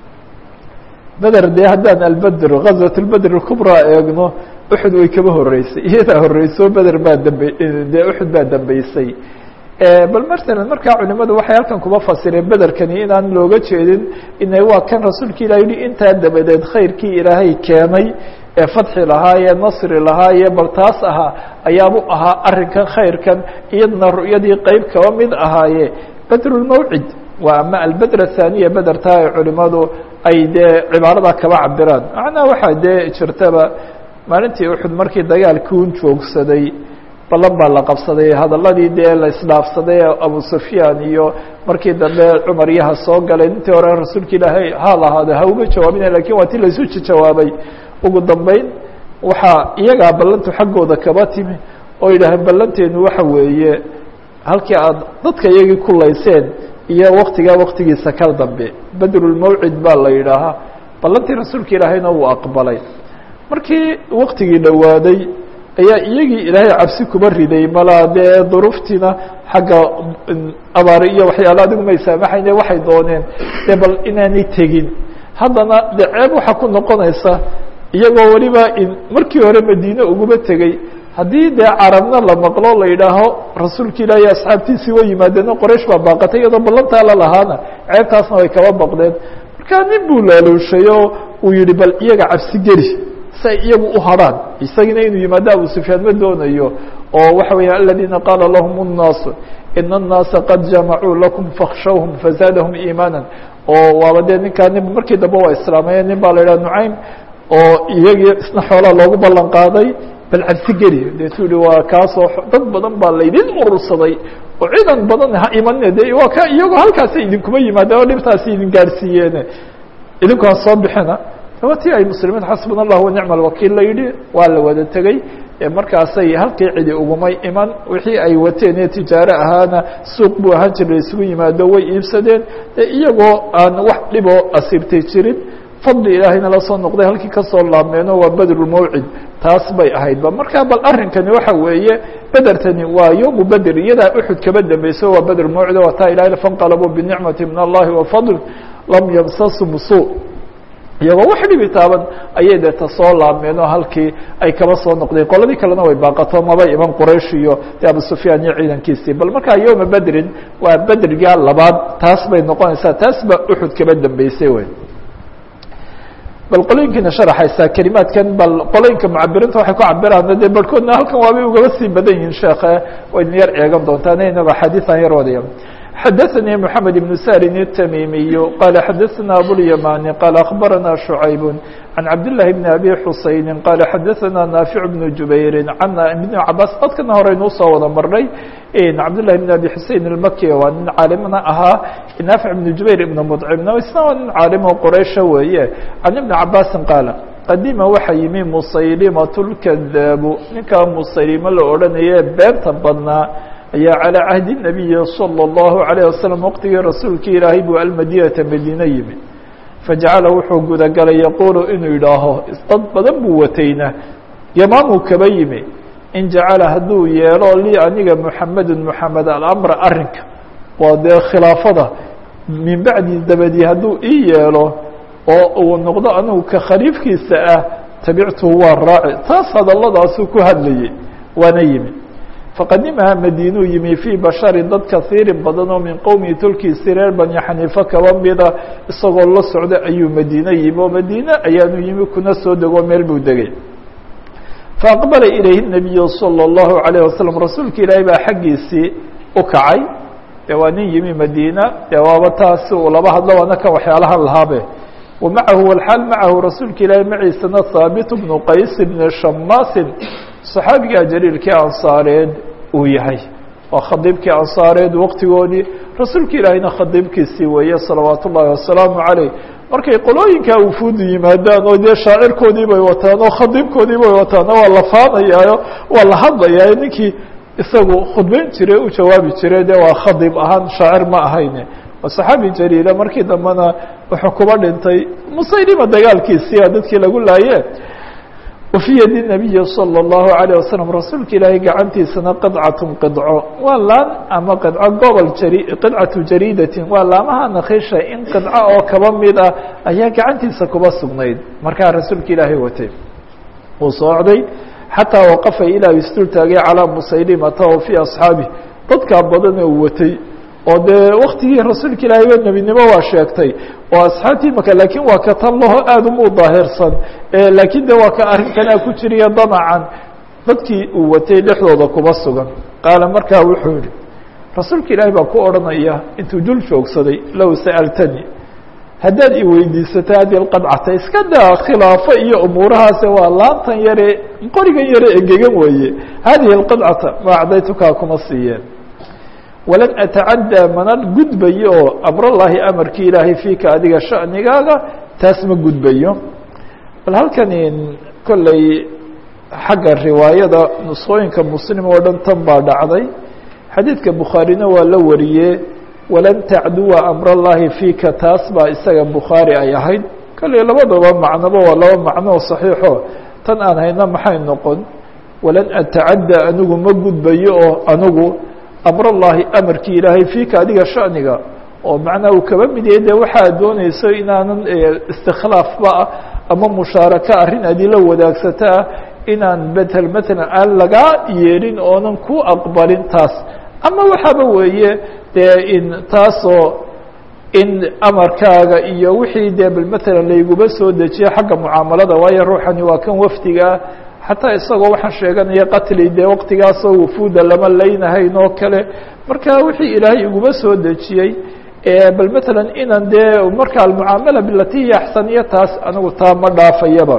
beder dee haddaan albedr gazwat lbedr kubraa eegno uxud way kaba horeysay iyadaa horeyso beder baa dambe dee uxud baa dambeysay bal matalan markaa culimadu waxay halkan kuba fasireen bederkani inaan looga jeedin ina waa kan rasuulka ilah yihi intaa dabadeed khayrkii ilaahay keenay ee fadxi lahaa ee nasri lahaa ee bal taas ahaa ayaabu ahaa arrinkan khayrkan iyadana ru'yadii qeyb kaba mid ahaaye bedrulmawcid waa ama albedr athaniya bedertaa ay culimadu ay dee cibaaradaa kaba cabiraan macnaha waxaa dee jirtaba maalintii uxud markii dagaalkii un joogsaday ballan baa la qabsaday hadaladii dee la isdhaafsaday abu sufyaan iyo markii dambe cumar yaha soo galay intii hore rasuulka ilaahay ha lahaado ha uma jawaabina lakin waa ti laisu jawaabay ugu dambeyn waxaa iyagaa ballantu xaggooda kaba timi oo yidhaaheen ballanteenu waxa weeye halkii aad dadka iyagii kulayseen iyo waktigaa waktigiisa kal dambe bedrulmawcid baa la yidhaahaa ballantii rasuulka ilaahayna wuu aqbalay markii waktigii dhowaaday ayaa iyagii ilaahay cabsi kuba riday malaa dee duruuftiina xagga abaari iyo waxyaala adigu may saamaxayne waxay dooneen dee bal inaanay tegin haddana dee ceeb waxaa ku noqonaysa iyagoo weliba markii hore madiine uguma tegey haddii dee carabna la maqlo la yidhaaho rasuulka ilaahi asxaabtiisii way yimaadeeno qoraysh baa baaqatay iyadoo ballantaa la lahaana ceebtaasna way kaba baqdeen markaa nin buu laaluushay oo uu yihi bal iyaga cabsi geli si ay iyagu u hadrhaan isagina inuu yimaado abu sufyaan ma doonayo oo waxa weya aladiina qaala lahum الnaas ina الnaasa qad jamacuu lakum fakshawhum fazaadahum iimaana oo waaba dee ninkaa nin markii dambe waa islaamaya nin baa la yidhaha nucaym oo iyagii isna xoolaa loogu ballan qaaday bal cabsi geli deetuu yihi waa kaasoo dad badan baa laydin urursaday oo ciidan badan ha imanine de waa ka iyagoo halkaasa idinkuma yimaadeen oo dhibtaasi idin gaadhsiiyeene idinku ha soo bixina waa ti ay muslimiin xasbuna allah wanicma alwakiil la yidhi waa la wada tegey markaasay halkii cidi ugumay iman wixii ay wateen ee tijaaro ahaana suuq buu ahaan jira isugu yimaado way iibsadeen iyagoo aan wax dhiboo asiibtay jirin fadli ilaahayna la soo noqday halkii kasoo laabmeeno waa bedrulmawcid taas bay ahaydba marka bal arrinkani waxa weeye bedertani waa yowmu beder iyadaa uxud kaba dambeyso waa bedrulmawcid waa taa ilahay fanqalabuu binicmati min allahi wafadl lam yamsasum suu iyagoo wax dhibi taaban ayay deeta soo laabmeen oo halkii ay kaba soo noqdeen qoladii kalena way baaqato maba iman quraysh iyo de abu sufyaan iyo ciidankiisii bal markaa yowma bedrin waa bedriga labaad taas bay noqonaysaa taas baa uxud kaba dambeysay wey bal qolooyinkiina sharaxaysaa kelimaadkan bal qolooyinka mucabirinta waxay ku cabiraan dee barhkoodna halkan waabay ugaba sii badan yihiin sheekhe waydin yar eegan doontaan inagoo xadiian yar wadaya xadaثnي محamed بن sاrin التmimiy qال xadaثna abوlyamani qال أخbarana شhuعayb عan cabdاللahi بn abi xusayni qال xadaثna نaafiع بن jubayri an بn cabaas dadkana horeynu usoo wada marnay cabdالlahi بn abi xusein الmaki waa nin caalimna ahaa naafiع بn jubayr ibn mdcimna isna waa nin caalimo qoreysha weeye can iبn cabasi qaala qadima waxa yimi musaylimaة الkadaabu ninkaa musaylimo la odhanaye beenta badnaa ayaa calىa cahdi الnabiyi salى الlahu عalيه wasalam waqtigii rasuulkii ilaahay buu almadinata madiine yimi fajacala wuxuu gudagalay yaquulu inuu yidhaaho dad badan buu watayna yamaamuu kaba yimi in jacala hadduu yeelo lii aniga muxamedu muxamed alamra arrinka waa dee khilaafada min bacdi dabadii hadduu ii yeelo oo uu noqdo anigu ka khaliifkiisa ah tabictuhu waa raaci taas hadaladaasuu ku hadlayay waana yimi faqadimaha madiinuu yimi fii bashari dad kaiiri badan oo min qowmihi tolkiisi reer bani xaniifa kaba mida isagoo la socda ayuu madiine yimi oo madiine ayaanu yimi kuna soo degoo meel buu degay faaqbala ilayhi nabiyu salى اllahu alayه wasalam rasuulka ilaahay baa xaggiisii u kacay dee waa nin yimi madiina dee waaba taasi uu laba hadlo waana kan waxyaalahan lahaabe wamacahu walxaal macahu rasuulka ilaahay maciisana haabit bnu qays bni shamaasin صaxaabigaa jaliilkii ansaareed uu yahay waa khadiibkii ansaareed waqtigoodii rasuulka ilaahayna khadiibkiisii weeye salawaat ullaahi wasalaamu caleyh markay qolooyinkaa wufuudu yimaadaan oo dee shaacirkoodii bay wataan oo khadiibkoodii bay wataan oo waa la faanayaayo waa la hadlayaayo ninkii isagu khudbeyn jire u jawaabi jire de waa khadiib ahaan shaacir ma ahayne waa saxaabi jaliila markii dambena wuxuu kuba dhintay musaylima dagaalkiisia dadkii lagu laaye wafii yadi nabiyi salى اllahu عalيه wasalam rasuulka ilaahay gacantiisana qidcatun qidco waa laan ama qidco gobol jari qidcatu jariidatin waa laamaha nakisha in qidco oo kaba mid ah ayaa gacantiisa kuba sugnayd markaa rasuulka ilaahay watay uu socday xataa waqafa ilaa istul taagay calىa musaylimata o fii asxaabih dadkaa badan uu watay oo dee waktigii rasuulka ilaahay ba nebinimo waa sheegtay oo asxaabtii maka laakiin waa ka tan laho aada uma u daahirsan laakiin de waa ka arrinkanaa ku jiriya damacan dadkii uu watay dhexdooda kuma sugan qaala markaa wuxuu yihi rasuulka ilaahay baa ku odhanaya intuu dul joogsaday low sa'altani haddaad iweydiisato hadi lqadcata iska daa khilaafo iyo umuurahaase waa laantan yare qorigan yare engegan weeye hadihi lqadcata ma acdaytukaa kuma siiyeen walan atacaddaa mana gudbayo oo amrallaahi amarkii ilaahay fiika adiga shanigaaga taas ma gudbayo bal halkani kolley xagga riwaayada nusqooyinka muslim oo dhan tan baa dhacday xadiidka bukhaarina waa la wariyee walan tacduwa amrallaahi fiika taas baa isaga bukhaari ay ahayd kolley labadaba macnoba waa laba macnoo saxiixo tan aan hayna maxay noqon walan atacadda anigu ma gudbayo oo anigu amrallaahi amarkii ilaahay fiika adiga shaniga oo macnaa uu kaba mid yahay de waxaad doonayso inaanan istikhlaafba ah ama mushaaraka arrin adila wadaagsataa inaan betel matalan aan lagaa yeelin oonan ku aqbalin taas ama waxaaba weeye dee in taasoo in amarkaaga iyo wixii dee bal matalan layguba soo dejiye xagga mucaamalada waayo ruuxani waa kan wafdigaa xataa isagoo waxaan sheeganaya qatli dee waqtigaasoo wufuuda lama leynahayn oo kale marka wixii ilaahay iguba soo dejiyey bal matalan inaan dee marka almucaamala bilati hiya axsaniya taas anigu taa ma dhaafayaba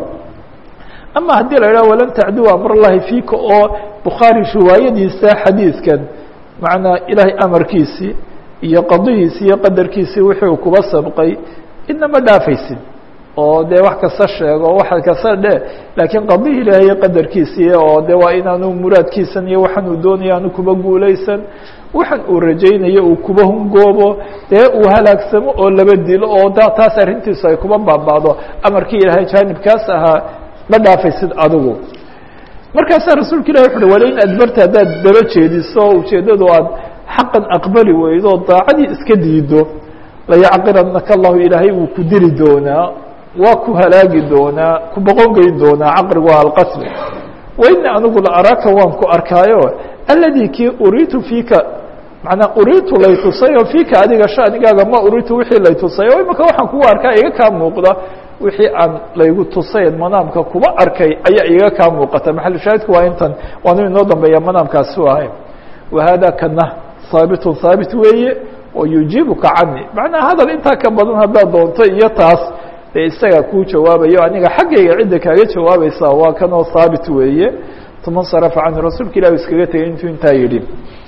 ama haddii la idhaha walan tacduwa amrallahi fiika oo bukhaari riwaayadiisa xadiidkan macnaa ilaahay amarkiisii iyo qadihiisii iyo qadarkiisii wixii uu kuba sabqay idna ma dhaafaysid oo dee wax kasta sheego wax kasta dhe laakiin qadihi ilaahay iyo qadarkiisii oo de waa inaanu muraadkiisan iyo waxaan uu doonaya aanu kuba guulaysan waxaan uu rajaynayo uu kuba hungoobo dee uu halaagsamo oo laba dilo oo da taas arrintiisu ay kuba baaba'do amarkii ilaahay jaanibkaas ahaa ma dhaafaysid adigu markaasaa rasuulka ilahi wuxu uhi wala in adbarta haddaad daba jeediso ujeeddadu aad xaqan aqbali weydo oo daacadii iska diido layacqiranaka allahu ilaahay wuu ku dili doonaa waa ku halaagi doonaa ku boqon geyn doonaa caqrigu waa alqasmi waini anigu la araaka waan ku arkaayo aladi kii uriitu fiika manaa uriitu lay tusay oo fiika adiga shanigaaga ma uriitu wixii lay tusay oo imika waxaan kugu arkaa iga kaa muuqda wixii aan laygu tusayn manaamka kuba arkay ayaa iga kaa muuqata maxalushaahidku waa intan waanu inoo dambeeya manaamkaasi u ahay wahada kana haabitun haabit weeye oo yujiibuka cani macnaa hadal intaa ka badan haddaad doonto iyo taas dee isagaa kuu jawaabayo aniga xaggayga cidda kaaga jawaabaysa waa kanoo haabit weeye tuma sarafa canhu rasuulka ilahi iskaga tegay intuu intaa yidhi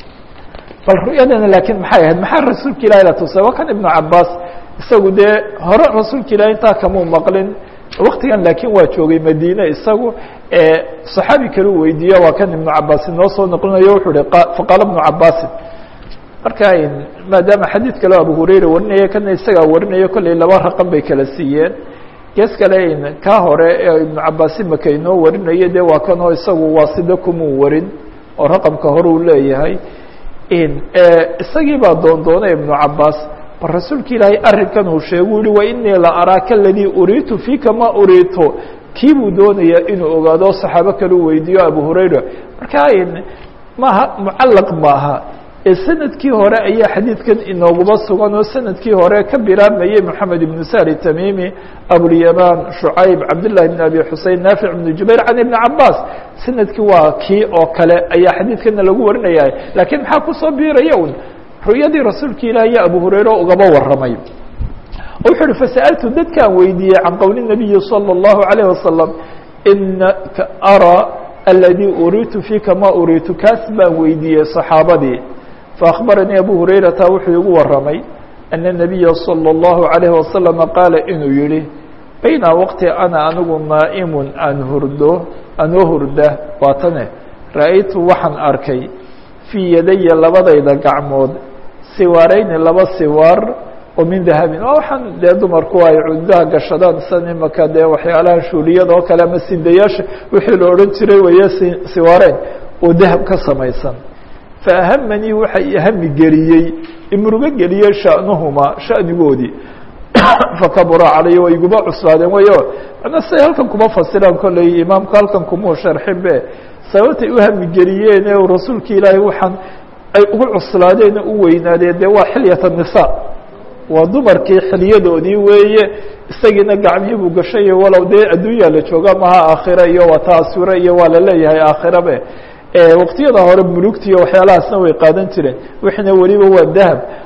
bal ru'yadana laakiin maxay ahayd maxaa rasuulka ilahi la tusay waa kan ibnu cabaas isagu dee hore rasuulka ilahi intaa kamuu maqlin waktigan laakiin waa joogay madiine isagu saxaabi kale u weydiiya waa kan ibnu cabaas inoo soo noqlinayo wuxuu hi faqaala ibnu cabaasin marka maadaama xadiid kaleo abu hurayra warinaya kana isagaa warinayo kolley laba raqan bay kala siiyeen gees kale kaa hore ee ibnu cabaas imaka inoo warinayo de waa kanoo isagu waasida kumuu warin oo raqamka hore uu leeyahay isagii baa doondoonay ibnu cabaas bal rasuulka ilaahay arrinkan uu sheegu yihi wa inii la araaka aladii uriitu fiika ma uriito kii buu doonayaa inuu ogaado o saxaabo kale u weydiiyo abu hurayra marka maaha mucallaq maaha ee sanadkii hore ayaa xadiidkan inooguba sugan oo sanadkii hore ka bilaabmayey moxamed ibnu sari tamimi abulyamaan shucayb cabdillahi bn abi xusein naafic ibnu jubayr can ibni cabaas sanadkii waa kii oo kale ayaa xadiidkana lagu warinaya laakiin maxaa kusoo biiraya un ru'yadii rasuulka ilaah iyo abu hurayre ugaba warramay wuxuu uhi fasa'altu dadkaan weydiiyey can qowli nabiyi salى اllahu alayh wasalam inaka araa aladii uriitu fiika ma uriitu kaas baan weydiiyey saxaabadii faأخbaranii abu hurayrata wuxuu igu waramay أن النabiya slى الlaهu عalيه wasaلم qaala inuu yihi bayna waqti ana anigu naa'imun aan hurdo anoo hurda waatane ra'aytu waxaan arkay fii yadaya labadayda gacmood siwaarayni laba siwaar oo min dahabin waa waxaan dee dumarku ay cudaha gashadaan san imaka dee waxyaalaha shuuliyada oo kale ama sindayaasha wixii la odhan jiray weeye siwaareyn oo dahab ka samaysan fahamanii waxa ihami geliyey imrugo geliyey sha'nuhuma sha'nigoodii fakabura calaya way iguba cuslaadeen wayo mana say halkan kuma fasiraan kolley imaamku halkan kumuu sharxin be sababtay u hamigeliyeen ee rasuulka ilaahay waxaan ay ugu cuslaadeen u weynaadeen dee waa xilyat الnisa waa dumarkii xilyadoodii weeye isagiina gacmihii buu gashay walow dee adduunyaa la jooga maha aakhira iyo waa taasure iyo waa la leeyahay aakhirabe waqtiyada hore mulugtiiyo waxyaalahaasna way qaadan jireen wixina weliba waa dahab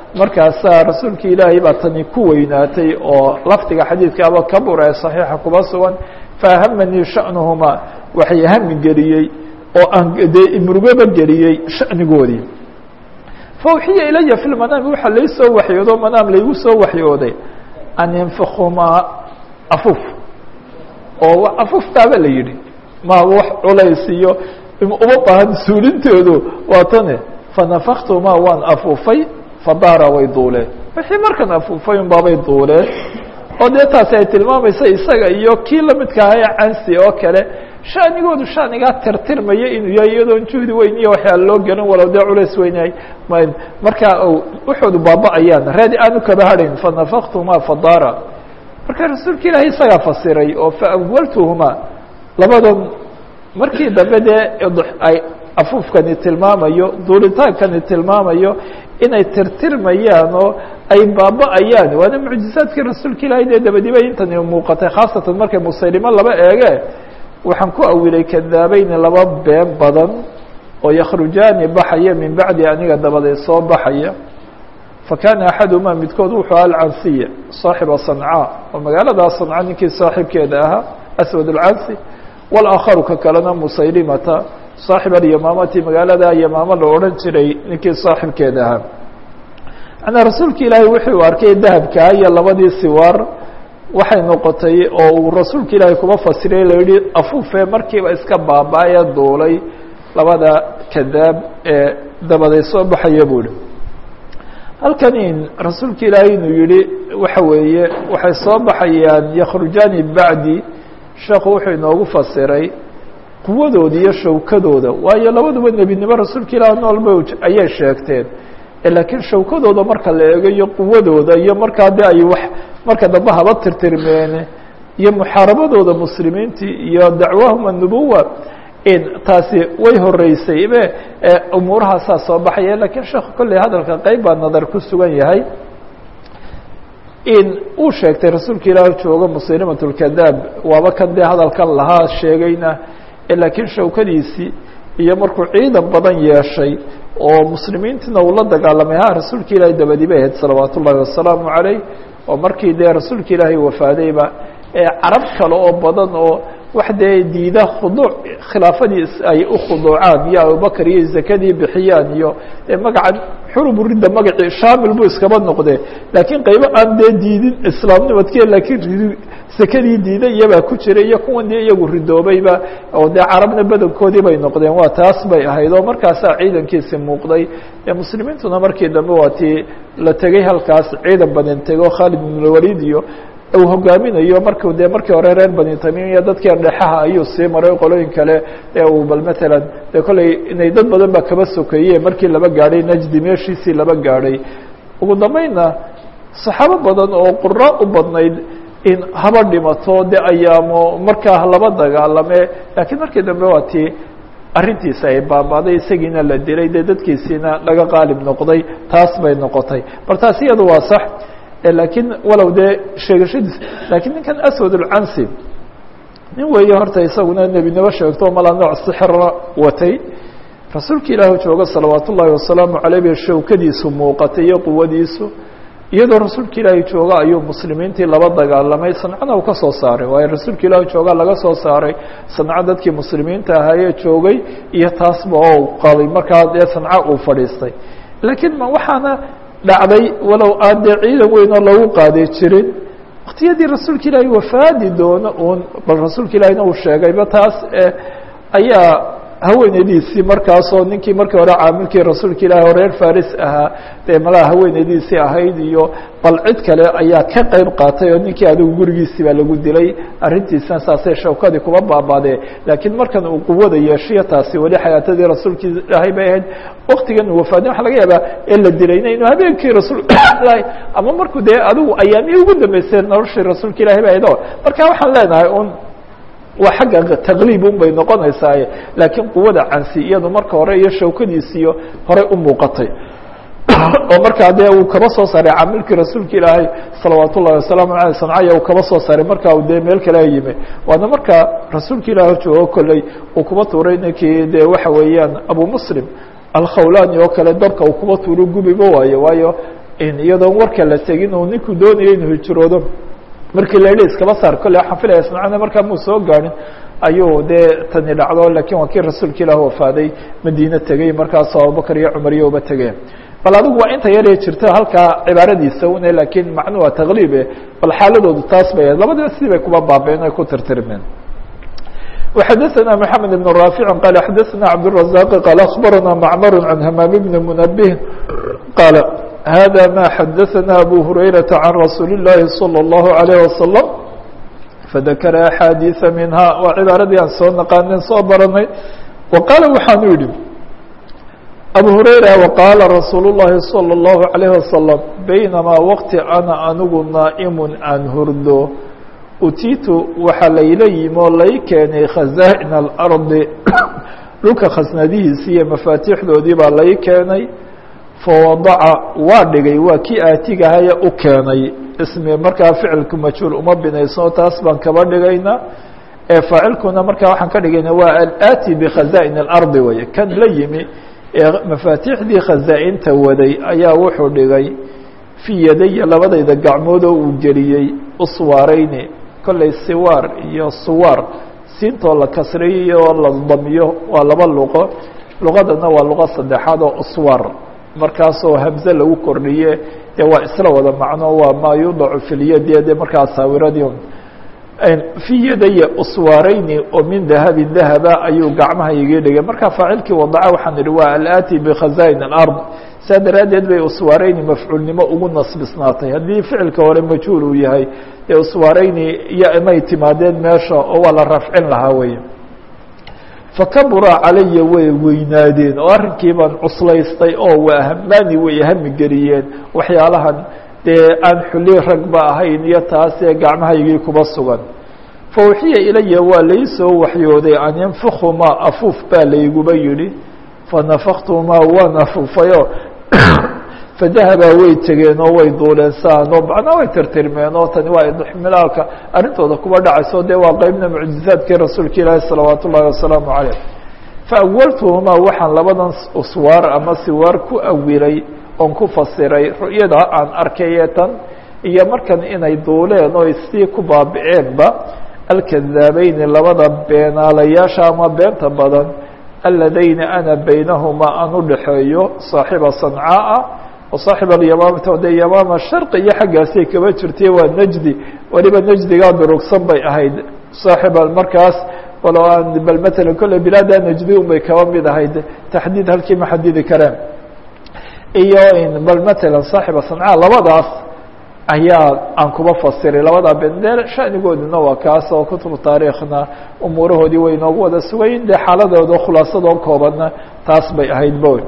markaasaa rasuulka ilaahay baa tani ku weynaatay oo lafdiga xadiidkaaba kabur ee صaxiixa kuba sugan fahamanii sha'nuhumaa waxay hami geliyey oo aan dee murugaba geliyey sha'nigoodii fawxiya ilaya fi lmanaami waxaa lai soo waxyoodo manaam laygu soo waxyooday an yanfikumaa afuuf oo afuuftaaba la yidhi ma wax culays iyo uma baahan suulintoodu waa tane fanafaktumaa waan afuufay fadaara way duuleen wixii markan afuufay un baabay duuleen oo dee taasi ay tilmaamaysa isaga iyo kii lamidka aha ee cansi oo kale shanigoodu shanigaa tirtirmaya inuu yahay iyadoon juhdi weyn iyo waxyaala loo gelin walow dee culays weynyahay markaa waxoodu baaba-ayaan raadi aanu kaba hadhayn fanafaktumaa fadaara marka rasuulka ilaahay isagaa fasiray oo faawaltuhumaa labadan markii dambe dee ay afuufkani tilmaamayo duuritaankani tilmaamayo inay tirtirmayaan oo ay baaba-ayaan waana mucjizaadkii rasuulka ilaahay dee dabadiba intani muuqatay khaasatan markay musaylimo laba eege waxaan ku awilay kadaabayni laba been badan oo yakhrujaani baxaya min bacdi aniga dabadeed soo baxaya fakana axadumaa midkood wuxuu alcansiya saaxiba sancaa oo magaaladaa sanca ninkii saaxiibkeeda ahaa aswad alcansi wاlakharu ka kalena musaylimata saaxib alyamaamati magaalada yamaamo la odhan jiray ninkii saaxibkeeda ahaa manaa rasuulka ilaahay wuxuu arkay dahabkaa iyo labadii siwaar waxay noqotay oo uu rasuulka ilaahay kuma fasiray la yihi afuufee markiiba iska baaba-ee duulay labada kadaab ee dabaday soo baxaya buu ihi halkani rasuulka ilaahay inuu yihi waxa weeye waxay soo baxayaan yakhrujaani bacdi sheekhu wuxuu inoogu fasiray quwadooda iyo shawkadooda waayo labaduba nebinimo rasuulka ilaah noolba ayay sheegteen laakiin shawkadooda marka la eego iyo quwadooda iyo markaa de ay wax marka dambe haba tirtirmeene iyo muxaarabadooda muslimiintii iyo dacwahum anubuwa taasi way horeysay be umuurahaasaa soo baxaya lakiin sheekhu kolley hadalka qeyb baa nadar ku sugan yahay in uu sheegtay rasuulka ilaah joogo muslimat lkadaab waaba kan dee hadalkan lahaa sheegayna laakiin shawkadiisii iyo markuu ciidan badan yeeshay oo muslimiintiina uu la dagaalamay ha rasuulka ilaahay dabadi bay ahayd salawaat ullahi wasalaamu calayh oo markii dee rasuulka ilaahay wafaadayba carab kale oo badan oo wax dee diida khuduuc khilaafadii ay u khuduucaan iyo abubakar iyo zakadii bixiyaan iyo magaca xurubu ridda magacii shaamil buu iskaba noqdee laakiin qaybo aan dee diidin islaamnimadke laakiin sakadii diiday iyabaa ku jira iyo kuwan dee iyagu ridoobayba oo dee carabna badankoodii bay noqdeen waa taas bay ahayd oo markaasaa ciidankiisi muuqday muslimiintuna markii dambe waa tii la tegey halkaas ciidan badan tego khaalid ibnulwaliid iyo uu hogaaminayo marku dee markii hore reer bani tamim iyo dadkii dhexaha ayuu sii maray qolooyin kale ee uu bal matalan dee kolley inay dad badan ba kaba sokeeye markii laba gaadhay najdi meeshiisii laba gaadhay ugu dambeynna saxaabo badan oo qura u badnayd in haba dhimato de ayaamo markaa laba dagaalame laakiin markii dambe waa tii arrintiisa ay baabaaday isagiina la dilay dee dadkiisiina laga qaalib noqday taas bay noqotay bal taas iyadu waa sax laakiin walow dee sheegashadiis laakiin ninkan aswad ulcansi nin weeye horta isaguna nebinimo sheegto mala nooc sixra watay rasuulka ilaahu jooga salawaat ullaahi wasalaamu caleyh bay shawkadiisu muuqatay iyo quwadiisu iyadoo rasuulka ilaahay jooga ayuu muslimiintii laba dagaalamay sancana uu ka soo saaray waayo rasuulka ilaahi jooga laga soo saaray sanco dadkii muslimiinta ahaayee joogay iyo taasba oo qaaday markaa dee sanco uu fadhiistay laakiin ma waxaana dhacday walow aan dee ciidan weyn oo lagu qaadi jirin waktiyadii rasuulka ilaahay wafaadi doono uun bal rasuulka ilaahiyna uu sheegayba taas ayaa haweeneydiisii markaasoo ninkii markii hore caamilkii rasuulka ilaahi oo reer faris ahaa dee malaha haweeneydiisii ahayd iyo bal cid kale ayaa ka qeyb qaatay oo ninkii adigu gurigiisii baa lagu dilay arrintiisna saasay shawkadii kuma baabaadee laakiin markan uu quwada yeeshiyo taasi weli xayaatadii rasuulka ilaahay bay ahayd waktigan uu wafaadin waxa laga yaabaa ee la dilayna inuu habeenkii rasuulka ilahi ama markuu dee adigu ayaamihii ugu dambeysay noloshii rasuulka ilahay bay ahayd o marka waxaan leenahay un waa xagga taqliib un bay noqonaysaaye laakiin quwada cansi iyadu marka hore iyo shawkadiisiyo horey u muuqatay oo markaa dee uu kaba soo saaray caamilkii rasuulka ilaahay salawaat ullahi wasalaamu aleyh sancaya uu kaba soo saaray markaa u dee meel kale yimi waana markaa rasuulka ilahi joogo kolley uu kuba tuuray ninkii dee waxa weeyaan abu muslim alkhawlani oo kale dabka uu kuba tuuro gubiba waayo waayo iyadoon warka la tegin uu ninku doonaya inuu hijroodo markii la yidhi iskaba saar kolle waxaan filaya ismacana markaa muu soo gaarin ayuu dee tani dhacdo lakiin waa kii rasuulka ilaah wafaaday madiine tegey markaasoo abubakar iyo cumar iyo uba tegeen bal adigu waa inta yaree jirto halkaa cibaaradiisa une laakiin macnu waa takliibe bal xaaladoodu taas bay ahayd labadiba sidii bay kuba baabeen ay ku tirtirmeen وxadثna محamed بن رافع qال xadثna cبدالرزاq qال أخbarana معmr عan hmام بن منبه qال hذا ma xadثna أbو هurayرaةa عan رasuuل الlahi صلى الله عليه وسلم fذakra أxاadiiثa minha waa cibaaradii aan soo naqaanen soo baranay وqaala waxaanu yihi abu hurayra وqaala rasuul الlahi صلى الlaهu عalيه وasلم baynamaa wqti ana anigu naaئm aan hurdo utiitu waxaa layla yimi oo lay keenay khazaa'in alardi dhulka khasnadihiisi iyo mafaatiixdoodii baa lay keenay fawadaca waa dhigay waa kii aatigahaya u keenay ismi markaa ficilku majhuul uma binayso taas baan kaba dhigaynaa ee faacilkuna markaa waxaan ka dhigayna waa alaati bikhazaa'in alardi weye kan la yimi ee mafaatiixdii khazaa'inta waday ayaa wuxuu dhigay fii yadaya labadayda gacmood oo uu geliyey uswaareyni kolley siwaar iyo suwaar siintoo la kasriyo oo la damiyo waa laba luqo luqadana waa luqo saddexaad oo uswaar markaasoo hamze lagu kordhiye dee waa isla wada macno waa maa yudacu filyadi dee markaa saawiradii fii yadaya uswaareyni oo min dahabin dahaba ayuu gacmaha igii dhigay markaa faacilkii wadaca waxaan idhi waa alaati bikhazaa'in alard saa daraaddeed bay uswaareyni mafcuulnimo ugu nasbisnaatay haddii ficilka hore majhuul uu yahay dee uswaareyni iyo may timaadeen meesha oo waa la rafcin lahaa weye fakabura calaya way weynaadeen oo arrinkii baan cuslaystay oo waa hamaani way hami geliyeen waxyaalahan dee aan xuli ragba ahayn iyo taasee gacmahaygii kuba sugan fawxiya ilaya waa laysoo waxyooday an yanfukumaa afuuf baa layguba yidhi fanafaktumaa waan afuufayo fadahabaa way tegeen oo way duuleen saano macnaa way tirtirmeen oo tani waa idxmilaalka arrintooda kuba dhacayso dee waa qeybna mucjizaadkii rasuulka ilaahi salawaat ullahi wasalaamu caleyh faawaltuhumaa waxaan labadan uswaar ama siwaar ku awilay oon ku fasiray ru'yada aan arkayee tan iyo markan inay duuleen oo sii ku baabi'eenba alkadaabeyni labada beenaalayaasha ama beenta badan aladayni ana baynahumaa aan u dhexeeyo saaxiba sancaaa wa saaxib alyamaamata dee yamaama sharqi iyo xaggaasay kaba jirtay waa najdi weliba najdigaa durugsan bay ahayd saaxiba markaas walo aan bal matalan kolle bilaada najdi un bay kaba mid ahayd taxdiid halkii ma xadidi kareen iyo bal matalan saaxiba sancaa labadaas ayaa aan kuba fasiray labadaa bendeel shanigooduna waa kaas oo kutubu taariikhna umuurahoodii way inoogu wada sugayin dee xaaladooda khulaasadoo koobanna taas bay ahayd bo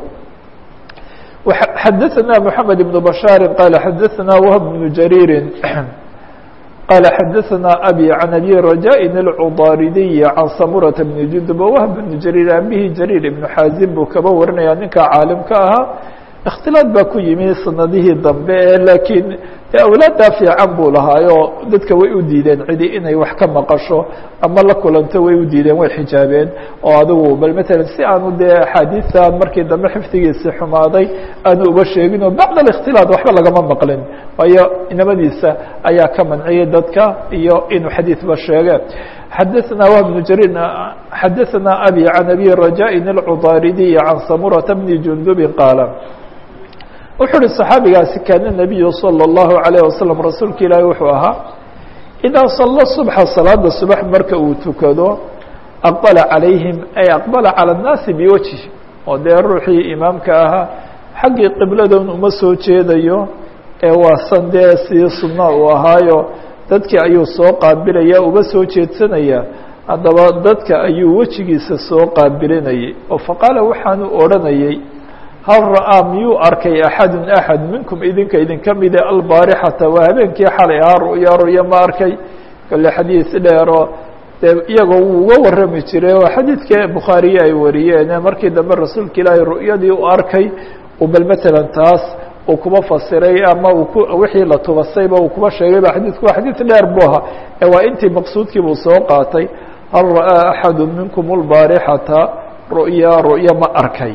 xadaثna mحamed بن بشhاaر qال xadaثna وهب بن جرير qال xadaثna أbي عن أbي رجاء الcضاaردي عن samurة بن جندب وهب بن جرير abihii جرير بن xاaزim buu kaba warinaya ninka caalimka ahaa اkhtilaaط baa ku yimi sanadihii dambe e lakiin awlaaddaa fiican buu lahaayo dadka way u diideen cidi inay wax ka maqasho ama la kulanto way u diideen way xijaabeen oo adigu bal matalan si aanu dee axaadiistan markii dambe xifdigiisi xumaaday aanu uba sheegin oo bacd ااkhtilaaط waxba lagama maqlin waayo inamadiisa ayaa ka manciyey dadka iyo inuu xadiidba sheege xadaثna wهb بن jrيr xadaثna abي عan abي رajاء الcضاaردي عan samurة بن جندب qاaل wuxuu uhi صaxaabigaasi kaana النabiyu salى الlahu عalيه waslم rasuulka ilaahi wuxuu ahaa idaa sala subxa salaada subax marka uu tukado aqbala calayhim ay aqbala calى الnaasi biwajhi oo dee ruuxii imaamka ahaa xaggii qibladan uma soo jeedayo ee waasan dee sii sunna uu ahaayo dadkii ayuu soo qaabilaya uba soo jeedsanaya haddaba dadka ayuu wejigiisa soo qaabilinayay oo faqaala waxaanu odhanayay hal ra'aa miyuu arkay axadun axad minkum idinka idinka mide albaarixata waa habeenkii xalay ahaa ru'ya ru'ya ma arkay kale xadiis dheero dee iyagoo wuu uga warrami jiray oo xadiidka bukhaariye ay wariyeen markii dambe rasuulka ilaahay ru'yadii u arkay uu bal matalan taas uu kuba fasiray ama uu ku wixii la tubasayba uu kuba sheegay ba xadiidku waa xadiid dheer bu ahaa ee waa intii maqsuudkii buu soo qaatay hal ra'aa axadu minkum albaarixata ru'ya ru'ya ma arkay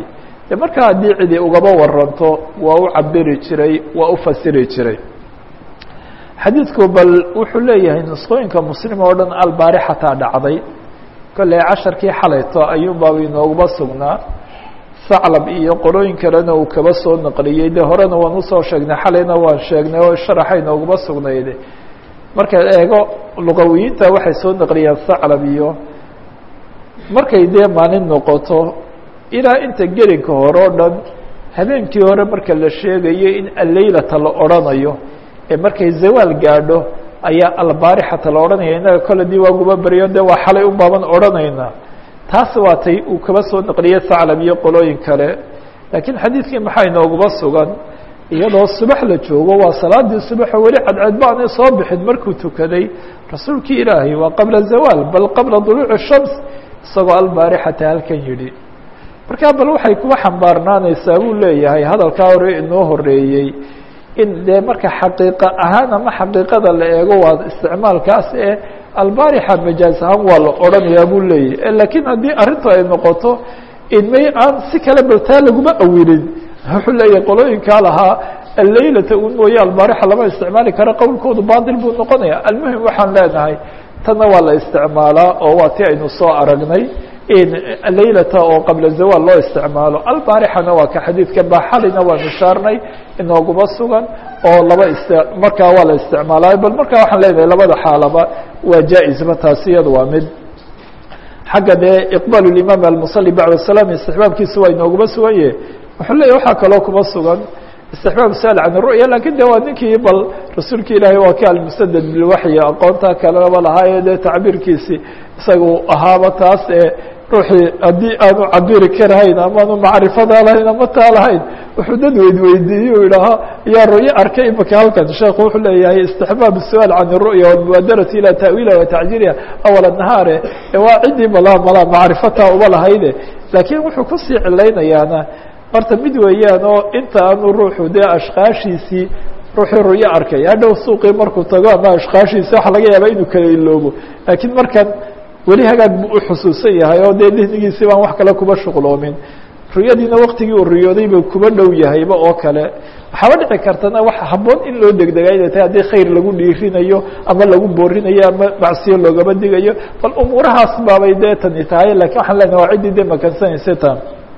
de markaa haddii cidi ugaba waranto waa u cabiri jiray waa u fasiri jiray xadiidku bal wuxuu leeyahay nusqooyinka muslim oo dhan albaarixataa dhacday kolley casharkii xalayto ayuunbaaba inooguma sugnaa saclab iyo qolooyin kalena uu kaba soo naqliyey de horena waan usoo sheegnay xalayna waan sheegnay oo sharaxa inooguma sugnayde markaad eego luqawiyiinta waxay soo naqliyeen saclab iyo markay dee maalin noqoto ilaa inta gelinka hore o dhan habeenkii hore marka la sheegayo in alleylata la odrhanayo ee markay zawaal gaadho ayaa albaarixata la odhanaya innaga kole dii waaguba baryo de waa xalay un baaban odhanaynaa taas waa tay uu kaba soo naqliyey saclab iyo qolooyin kale laakiin xadiidkii maxaa inooguma sugan iyadoo subax la joogo waa salaadii subaxo weli cadceed baanay soo bixin markuu tukaday rasuulkii ilaahay waa qabla zawaal bal qabla duluuci shams isagoo albaarixata halkan yidhi markaa bal waxay kuwa xambaarnaanaysaa buu leeyahay hadalkaa hore inoo horeeyey in dee marka xaqiiqa ahaan ama xaqiiqada la eego waa isticmaalkaas ee albaarixa majaaz ahaan waa la odhanayaa buu leeyahy laakiin haddii arrintu ay noqoto inmay aan si kale baltaa laguma awilin wuxuu leeyahay qolooyinkaa lahaa alleylata un mooye albaarixa lama isticmaali karo qowlkoodu baatil buu noqonaya almuhim waxaan leenahay tanna waa la isticmaalaa oo waa ti aynu soo aragnay leylata oo qabla zawaal loo isticmaalo albaarixana waa ka xadiidka baxalina waa nishaarnay inooguma sugan oo laba ist markaa waa la isticmaalaayo bal markaa waxaan leenahay labada xaalaba waa jaa-isba taasi iyada waa mid xagga dee iqbaal imaam almusali bacda salaam istixbaabkiisa waa inooguma sugan yahe wuxuu leeyahy waxaa kaloo kuma sugan istixbaab sal can ru'ya lakin de waa ninkii bal rasuulka ilaahay waa ka almusadad bilwaxyi aqoonta kaleba lahaaye dee tacbiirkiisi isaga ahaaba taas ee ruuxii haddii aanu cabiri karahayn amaanu macrifada lahayn ama taa lahayn wuxuu dad weydweydiiye u idhahaa yaa ru'yo arkay imaka halkan sheekhu wuxuu leeyahay istixbaab su'aal can الru'ya walmubaadarati ilى ta'wiiliha wa tacjiiliha awal nahaare waa ciddii malaa malaa macrifataa uma lahayde laakiin wuxuu kusii cilaynayaana horta mid weeyaan oo inta aanu ruuxu dee ashkaashiisii ruuxii ru'yo arkay hadhow suuqii markuu tago ama ashkaashiisi waxa laga yaaba inuu kala iloobo laakiin markan weli hagaag buu u xusuusan yahay oo dee dihnigiisii baan wax kale kuba shuqloomin ruyadiina waktigii uu riyooday buu kuba dhow yahayba oo kale waxaaba dhici kartana wax habboon in loo degdega inay tahay haddii khayr lagu dhiirinayo ama lagu boorinayo ama macsiyo loogaba digayo bal umuurahaas baabay dee tani tahay lakiin waxaan leenahay waa ciddii dee makansanaysa tan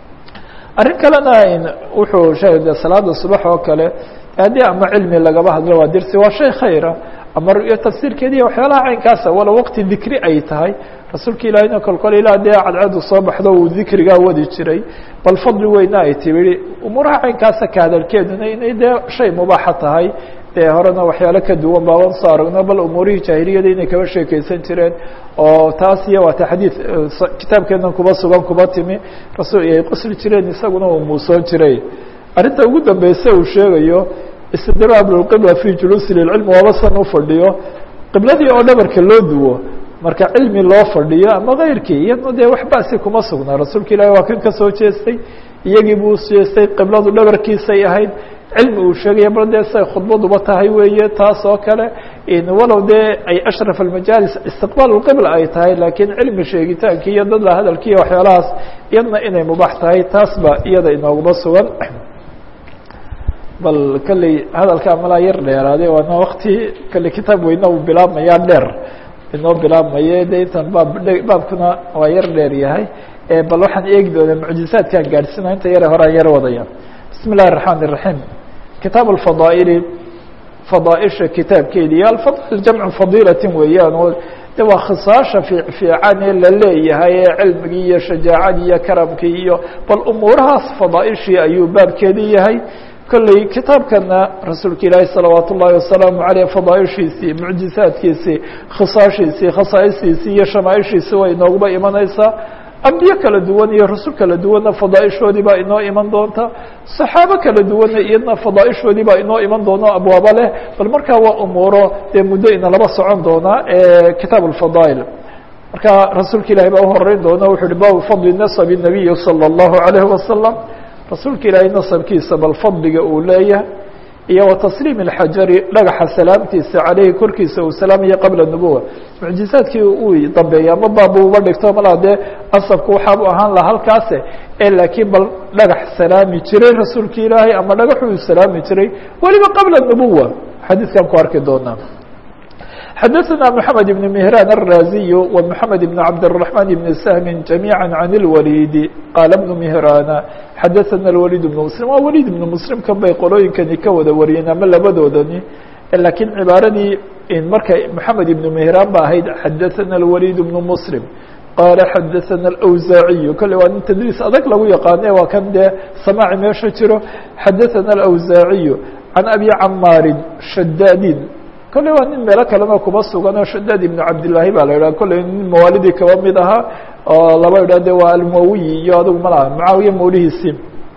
arrin kalena wuxuu sheegay salaada subax oo kale haddii ama cilmi lagaba hadlo waa dirsi waa shay khayra ama ru'yo tafsiirkeediiya waxyaalaha caynkaasa wala waqti dikri ay tahay rasuulka ilaahina kolkol ilaa dee cadceedu soo baxdo uu dikrigaa wadi jiray bal fadli weyna ay tibi umuuraha caynkaasa ka hadalkeeduna inay dee shay mubaaxa tahay dee horena waxyaalo ka duwan baaban soo aragno bal umuurihii jaahiliyada inay kaba sheekeysan jireen oo taas iyo waata xadiid kitaabkeenan kuba sugan kuba timi rasul ay qosli jireen isaguna uu muusoon jiray arrinta ugu dambeyse uu sheegayo istidraab lqibla fi juluusi lilcilmi waaba san u fadhiyo qibladii oo dhabarka loo duwo marka cilmi loo fadhiyo ama keyrkii iyadna dee wax basi kuma sugnaa rasuulka ilaahi waa kan kasoo jeestay iyagii buu ujeestay qibladu dhabarkiisay ahayd cilmi uu sheegaya bal dee say khudbaduba tahay weeye taas oo kale walow dee ay ashraf almajaalis istiqbaal lqibla ay tahay laakiin cilmi sheegitaankii iyo dad la hadalkii iyo waxyaalahaas iyadna inay mubaax tahay taas ba iyada inooguma sugan bal kolley hadalkaa malaa yar dheeraade waana wakti kolley kitaab weyne uu bilaabmayaa dheer inoo bilaabmaye de intan baab baabkuna waa yar dheer yahay bal waxaan eegi doonaa mucjizaadkaan gaadhsina inta yare horaan yar wadaya bismi اllahi الرaحmaan الرaحيم kitaab الفadaaئل fadaaئisha kitaabkeedi iyo alfadl jamcu fadiilati weeyaan oo de waa khisaasha fiican ee la leeyahay ee cilmigii iyo shajaacadii iyo karamkii iyo bal umuurahaas fadaaئishii ayuu baabkeedii yahay kolley kitaabkana rasuulka ilaahi salawaat ullaahi wasalaamu aleyh fadaaishiisii mucjizaadkiisii khisaashiisii khasaa'istiisii iyo shamaaishiisii way inooguba imanaysaa ambiye kala duwan iyo rasul kala duwanna fadaaishoodii baa inoo iman doonta saxaabo kala duwanna iyadna fadaaishoodii baa inoo iman doona abwaaba leh bal markaa waa umuuro dee muddo ina laba socon doonaa kitaab alfadaa'il marka rasuulka ilahi baa uhoreyn doona wuxu uhi baabu fadli nasabi nabiyi salى اllahu alayhi wasalam rasuulka ilaahay nasabkiisa bal fadliga uu leeyahay iyo wa tasliim اlxajari dhagaxa salaamtiisa caleyhi korkiisa uu salaamaya qabla nubuwa mucjizaadkii uu dambeeyay ama baabu uba dhigto malaa dee asabku waxaabu ahaan laha halkaase e laakiin bal dhagax salaami jiray rasuulka ilaahay ama dhagaxuu salaami jiray weliba qabla nubuwa xadiidkan ku arki doonaa xadaثna mحamed بن مهrاn الراziي ومحamed بن cabdالرحمن بن سهم جamيعا عن الوليد qاl بن مهrاn xadaثna الوليد بن مسلم waa wlيد بن مسلم kan bay qolooyinkani ka wada wariyeen ama labadoodani lakiin cibaaradii markay محamed بن مهrاn ba ahayd xadaثna الوليد بن مسلم qاala xadaثna الأwزاaعي kole waa nin tdliis adag lagu yaqaane waa kan dee samاci meesha jiro xadaثna الأwزاaعي عan أbي cmاari shadاdin kolley waa nin meelo kalena kuba sugan oo shadaad ibnu cabdillaahi baa la yidhaha kolley nin mawaalidii kaba mid ahaa oo laba yidhah de waa almawiyi iyo adigu malaha mucaawiya mawlihiisii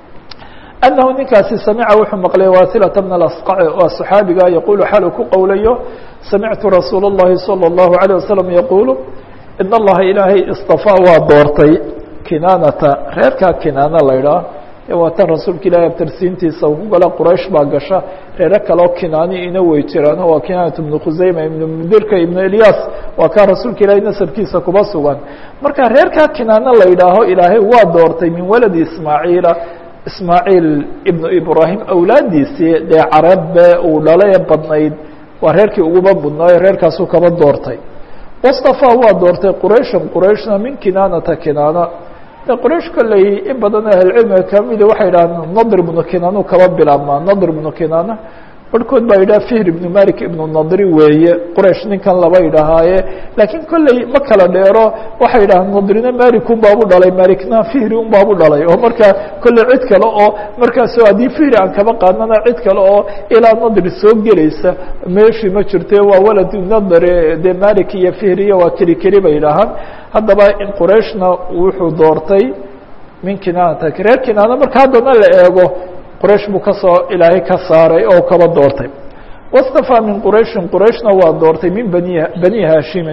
annahu ninkaasi samica wuxuu maqlay wasilata bna alasqaci waa saxaabiga yaquulu xalu ku qowlayo samictu rasuula اllahi salى اllahu عalيه wasalam yaquulu in allaha ilaahay istafaa waa doortay kinaanata reerkaa kinaana la ydhaah waa tan rasuulka ilaahay abtarsiintiisa ku gala quraysh baa gasha reero kaleo kinaani ina wey jiraan waa kinaanat ibnu khuseyma ibnu mudirka ibnu elyaas waa kaa rasuulka ilaahay nasabkiisa kuba sugan marka reerkaa kinaano la yidhaaho ilaahay waa doortay min waladi ismaaciila ismaaciil ibnu ibraahim awlaadiisii dee carabe uu dhalay ee badnayd waa reerkii uguba budnaayo reerkaasuu kaba doortay wastafaa waa doortay qurayshan qurayshna min kinaanata kinaana qraish kolley in badan ahlcilmiga kamida waxay yidhahdeen nadr ibnu kinaanu kaba bilaabmaa nadr ibnu kinaana barhkood baa yidhaha fihr ibnu malik ibnu nadri weeye quraish ninkan laba yidhahaaye laakiin kolley ma kala dheero waxay yidhahdeen nadrina malik un baabu dhalay malikna fihri un baabu dhalay oo markaa kolley cid kale oo markaaso haddii fihri aan kaba qaadnana cid kale oo ilaa nadri soo gelaysa meeshii ma jirte waa walad nadr dee malik iyo fihriya waa keli keli bay yidhaahaan haddaba qurayshna wuxuu doortay min kinaanata reer kinaana marka haddana la eego quraysh buu kasoo ilaahay ka saaray oo kaba doortay wastafaa min qurayshin qurayshna waa doortay min bani bani haashimin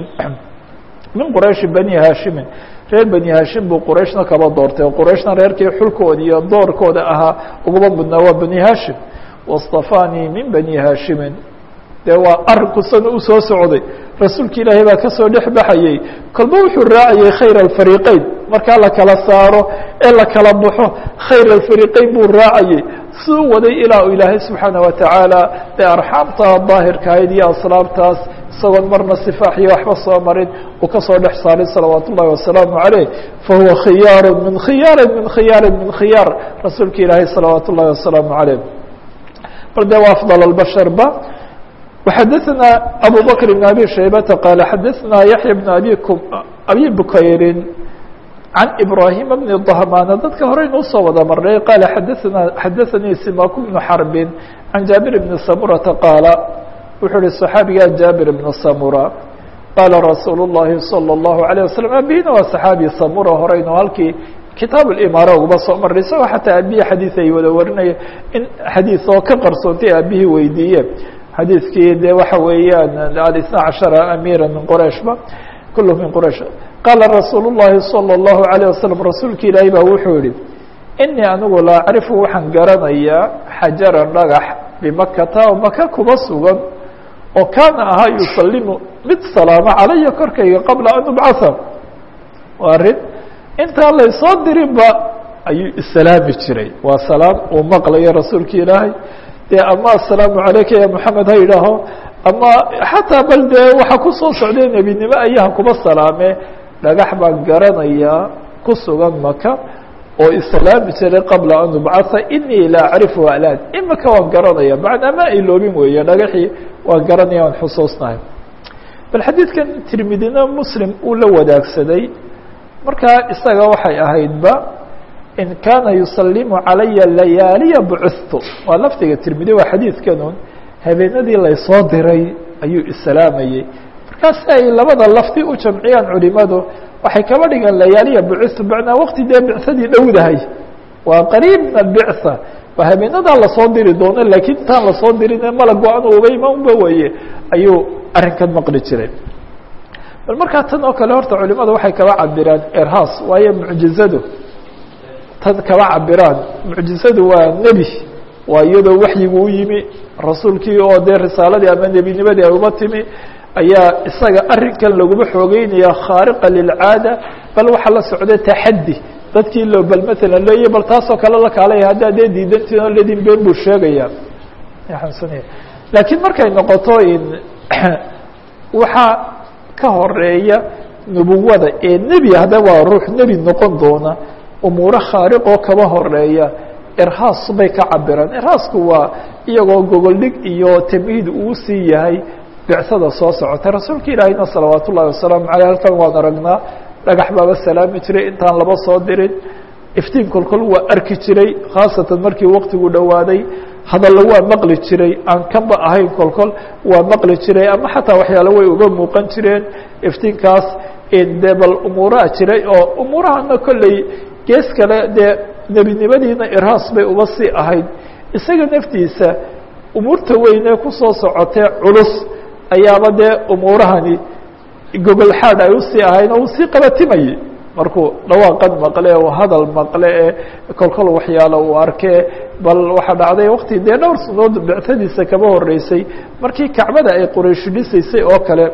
min qurayshi bani haashimin reer bani haashim buu qurayshna kaba doortay oo qurayshna reerkii xulkooda iyo doorkooda ahaa ugaba mudnaa waa bani haashim wastafaanii min bani haashimin dee waa arinku sana u soo socday rasuulka ilaahay baa kasoo dhex baxayey kolba wuxuu raacayey khayr alfariqeyn markaa la kala saaro ee la kala baxo khayr alfariqeyn buu raacayey suu waday ilaa u ilaahay subxaana watacaala dee arxaamta daahirkahayd iyo aslaabtaas isagoon marna sifaax iyo waxba soo marin uu kasoo dhex saaray salawaat ullahi wasalaamu caleyh fahuwa khiyaaru min khiyaari min khiyaari min khiyaar rasuulka ilaahay salawaat ullahi wasalaamu caleyh bal de waa afdal albasharba وxadثna abو bكر بن abي شhaybةa qال xadثna yaحyى بن abi bukayri عan إbrahيم بن ضhmاn dadka horeynu usoo wada marnay qال xadثna xadaثnii simak بن xرب عan jaaبir بن samurةa qاala wuxuu hi صxaabiga jaaبir بن samura qاala rasuul الlahi صلى الlaهu عليه وsلم abihina waa صxaabi samura horeynu halkii kitaab اimaara uba soo maray isagoo xataa abihi xadiiث ay wada warinaya in xadiiث oo ka qarsoontay aabihii weydiiye xadiiskii de waxa weeyaan اثنا caشhaرa amيra min qrayشhba kul min qrayش qaala rasuul الlahi salى الlahu عalيه waslم rasuulka ilaahi baa wuxuu yihi inii anigu la acrifu waxaan garanayaa xajaran dhagax bimakata oo maka kuba sugan oo kaana ahaa yusalimu mid salaamo calaya korkayga qabla an ubcaha waa arin intaan laysoo dirinba ayuu islaami jiray waa salaam uu maqlayo rasuulka ilaahay de ama aلsalaamu عalayka ya moxamed ha yidhaaho ama xataa bal dee waxaa kusoo socday nebinimo ayaha kuba salaame dhagax baan garanayaa ku sugan maka oo islaami jiray qabla an ubcaha inii la acrifu alaan imaka waan garanaya macnaa ma iloobin weeye dhagaxii waan garanaya waan xusuusnahay bal xadiidkan tirmidina muslim uu la wadaagsaday markaa isaga waxay ahaydba in kaana yusalimu calaya layaaliya bucثtu waa lafdiga tirmidi waa xadiidkanun habeenadii laysoo diray ayuu islaamayey markaas ay labada lafdi u jamciyaan culimadu waxay kaba dhigaan layaaliya bucثtu macnaa waqti dee bicsadii dhowdahay waa qariib min albicثa waa habeenadaa lasoo diri doono laakiin intaan lasoo dirine malago an uba imaanba weye ayuu arrinkan maqli jiray bal markaa tan oo kale horta culimadu waxay kaba cabiraan erhaas waayo mucjizadu tan kaba cabiraan mucjizadu waa nebi waa iyadoo waxyigu u yimi rasuulkii oo dee risaaladii ama nebinimadii ay uba timi ayaa isaga arrinkan laguma xoogeynaya khaariqa lilcaada bal waxaa la socday taxaddi dadkii loo bal matalan leeya bal taasoo kale la kaalaya haddaa dee diidantiin oo ledin been buu sheegaya laakiin markay noqoto waxaa ka horeeya nubuwada ee nebi hadda waa ruux nebi noqon doona umuuro khaariqoo kaba horeeya irhaas bay ka cabiraan irhaasku waa iyagoo gogoldhig iyo tamhiid uu sii yahay bicsada soo socota rasuulka ilaahayna salawaat ullahi wasalaamu caleyh halkan waan aragnaa dhagax baaba salaami jiray intaan laba soo dirin iftiin kolkol waa arki jiray khaasatan markii waktigu dhowaaday hadalla waa maqli jiray aan kanba ahayn kolkol waa maqli jiray ama xataa waxyaale way uga muuqan jireen iftiinkaas dee bal umuuraha jiray oo umuurahana kolley gees kale dee nebinimadiina irhaas bay uba sii ahayd isaga naftiisa umuurta weynee kusoo socotee culus ayaaba dee umuurahani gogol xaad ay usii ahayn oo uu sii qabatimayey markuu dhawaaqan maqle oo hadal maqle ee kolkol waxyaalo uu arkee bal waxaa dhacday wakti dee dhowr sanood bictadiisa kaba horeysay markii kacbada ay quraysh dhisaysay oo kale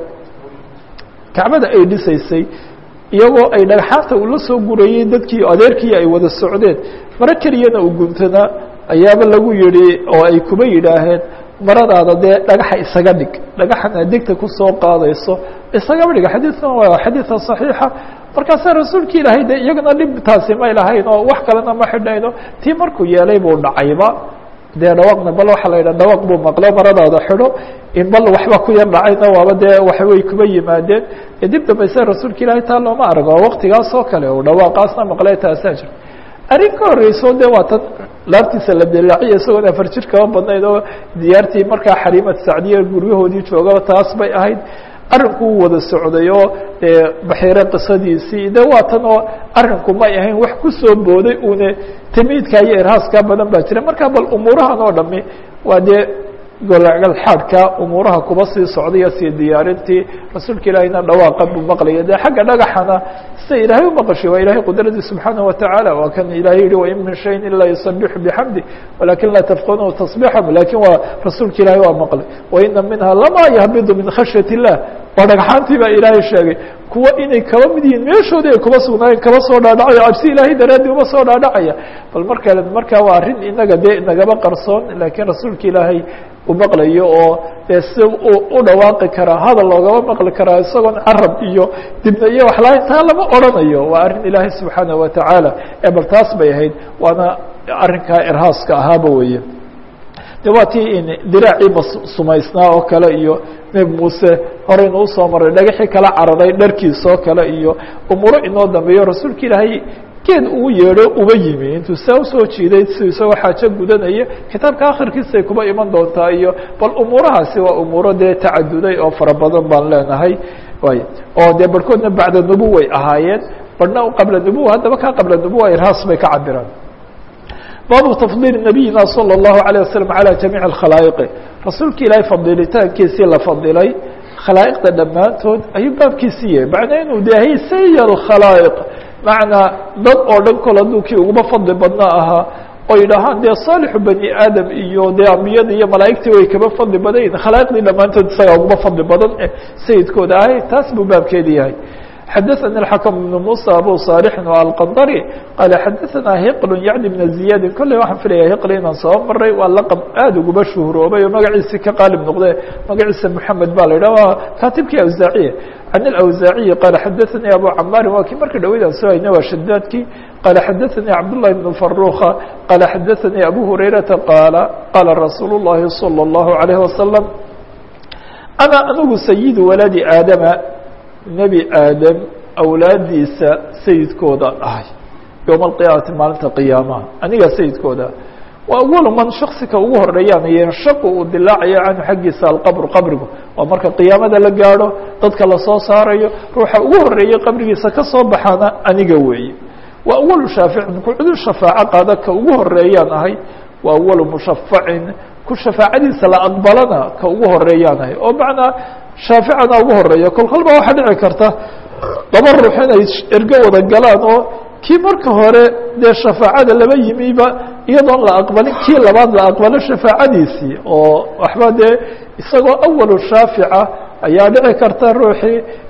kacbada ay dhisaysay iyagoo ay dhagxaanta ula soo gurayey dadkii adeerkii ay wada socdeen maro keliyana u guntanaa ayaaba lagu yihi oo ay kuba yidhaaheen maradaada dee dhagaxa isaga dhig dhagaxan aad degta kusoo qaadayso isagaba dhiga xadiidkan waa xadiidka صaxiixa markaasaa rasuulki ilaahay de iyagana dhibtaasi may lahayn oo wax kalena ma xidhnayno tii markuu yeelay buu dhacayba dee dhawaaqna bal waxaa la yidhaha dhawaaq buu maqlo maradaada xidho in bal waxba ku yar dhacayna waaba dee waxbay kuba yimaadeen dib dambayse rasuulka ilaahay taa looma arag oo waktigaas oo kale oo dhawaaqaasna maqle taasaa jirta arrin ka horeyso de waa tan laabtiisa la dilaaciya isagoon afar jir kaba badnayd oo diyaartii markaa xariimad sacdiya guryahoodii joogaba taas bay ahayd arrinku u wada socday oo baxiire qisadiisii de waa tan oo arrinku may ahayn wax kusoo booday une tamiidka iyo irhaaskaa badan baa jira marka bal umuurahan oo dhami waa dee golgal xaadhka umuuraha kuba sii socdaya sii diyaarintii rasuulka ilaahayna dhawaaqa buu maqlaya de xagga dhagaxana sida ilaahay umaqashay waa ilahay qudradii subxaanaه wataعaalى waa kan ilahay yihi wain min shayin ilaa yusabixu bxamdi walakin laa tafqanuhu taصbixahum lakin waa rasuulka ilahay waa maqlay waina minha lama yahbidu min khashyaة الlah waa dhagxaantii baa ilaahay sheegay kuwa inay kaba mid yihiin meeshoodii ay kuba sugnaayeen kaba soo dhaadhacaya cabsi ilaahay daraadii uma soo dhaadhacaya bal marka marka waa arrin inaga dee nagaba qarsoon lakiin rasuulka ilaahay u maqlayo oo dee si u dhawaaqi karaa hadal loogaba maqli karaa isagoon carab iyo dibna iyo wax lahayn taa lama odrhanayo waa arrin ilaahay subxaanaه watacaala ee bal taas bay ahayd waana arrinkaa irhaaska ahaaba weeye de waa tii diraacii sumaysnaa oo kale iyo nebi muuse horeynu usoo maray dhagaxii kala cararay dharkiisoo kale iyo umuuro inoo dambeeyo rasuulka ilaahay geed uu yeedho uba yimi intuu saa usoo jiiday si isagoo xaajo gudanaya kitaabka akhirkiisay kuba iman doontaa iyo bal umuurahaasi waa umuuro dee tacaduday oo fara badan baan leenahay way oo dee barhkoodna bacda nubuway ahaayeen barhna qabla nubuwa haddaba kaa qabla nubuwa irhaas bay ka cabiraan baabu tafdiil nabiyina salى الlahu عalيه waslm عalى jamiiع اkhalaa'iqi rasuulka ilaahay fadilitaankiisii la fadilay khalaa'iqda dhammaantood ayuu baabkiisii yahay macnaa inuu dahay saya اkhalaa'iq macnaa dad oo dhan kol hadduu kii uguba fadli badnaa ahaa oo yidhaahaan dee saalixu bani aadam iyo dee ambiyada iyo malaa'igtii way kaba fadli badan yihin khalaa'iqdii dhammaantood isagaa uguba fadli badan eh sayidkooda ahay taas buu baabkeedi yahay xadaثnي الحكم بن موسى abو صالح الqndrي qال xadaثna hqل yعni بن زiyاd kolley waxaan filaya hql inaan soo maray waa laqب aad uguba shuhroobay oo magaciisi ka qaalib noqde magaciisa محamed ba la yidhah waa katibkii awزaaciye عن الأwزاaعي qال xadaثnي abو cmاr waa kii marka dhaweyd aan soo hayna waa shadaadkii qال xadaثnي cabdاللahi بن فaروخa qال xadaثnي abو هurayرaةa qاaل qاla رasuul الlahi صلى الlaه عليه وسلم أna anigu سيد waلadi aadama nebi aadam awlaadiisa sayidkooda ahay yowma alqiyaamati maalinta qiyaamaha aniga sayidkooda waa awalu man shaksika ugu horeeyaan yenshaqu uu dilaacayo canhu xaggiisa alqabru qabrigu waa marka qiyaamada la gaadho dadka lasoo saarayo ruuxa ugu horeeyey qabrigiisa ka soo baxaana aniga weeye waa awalu shaaficin ku cudur shafaaco qaada ka ugu horeeyaan ahay waa awalu mushafacin ku shafaacadiisa la aqbalana ka ugu horeeyaan ahay oo macnaa shaaficana ugu horeeya kol kol baa waxaa dhici karta laba ruux inay ergo wada galaan oo kii marka hore dee shafaacada laba yimiba iyadoon la aqbalin kii labaad la aqbalo shafaacadiisii oo waxba dee isagoo awalu shaafica ayaa dhici karta ruuxii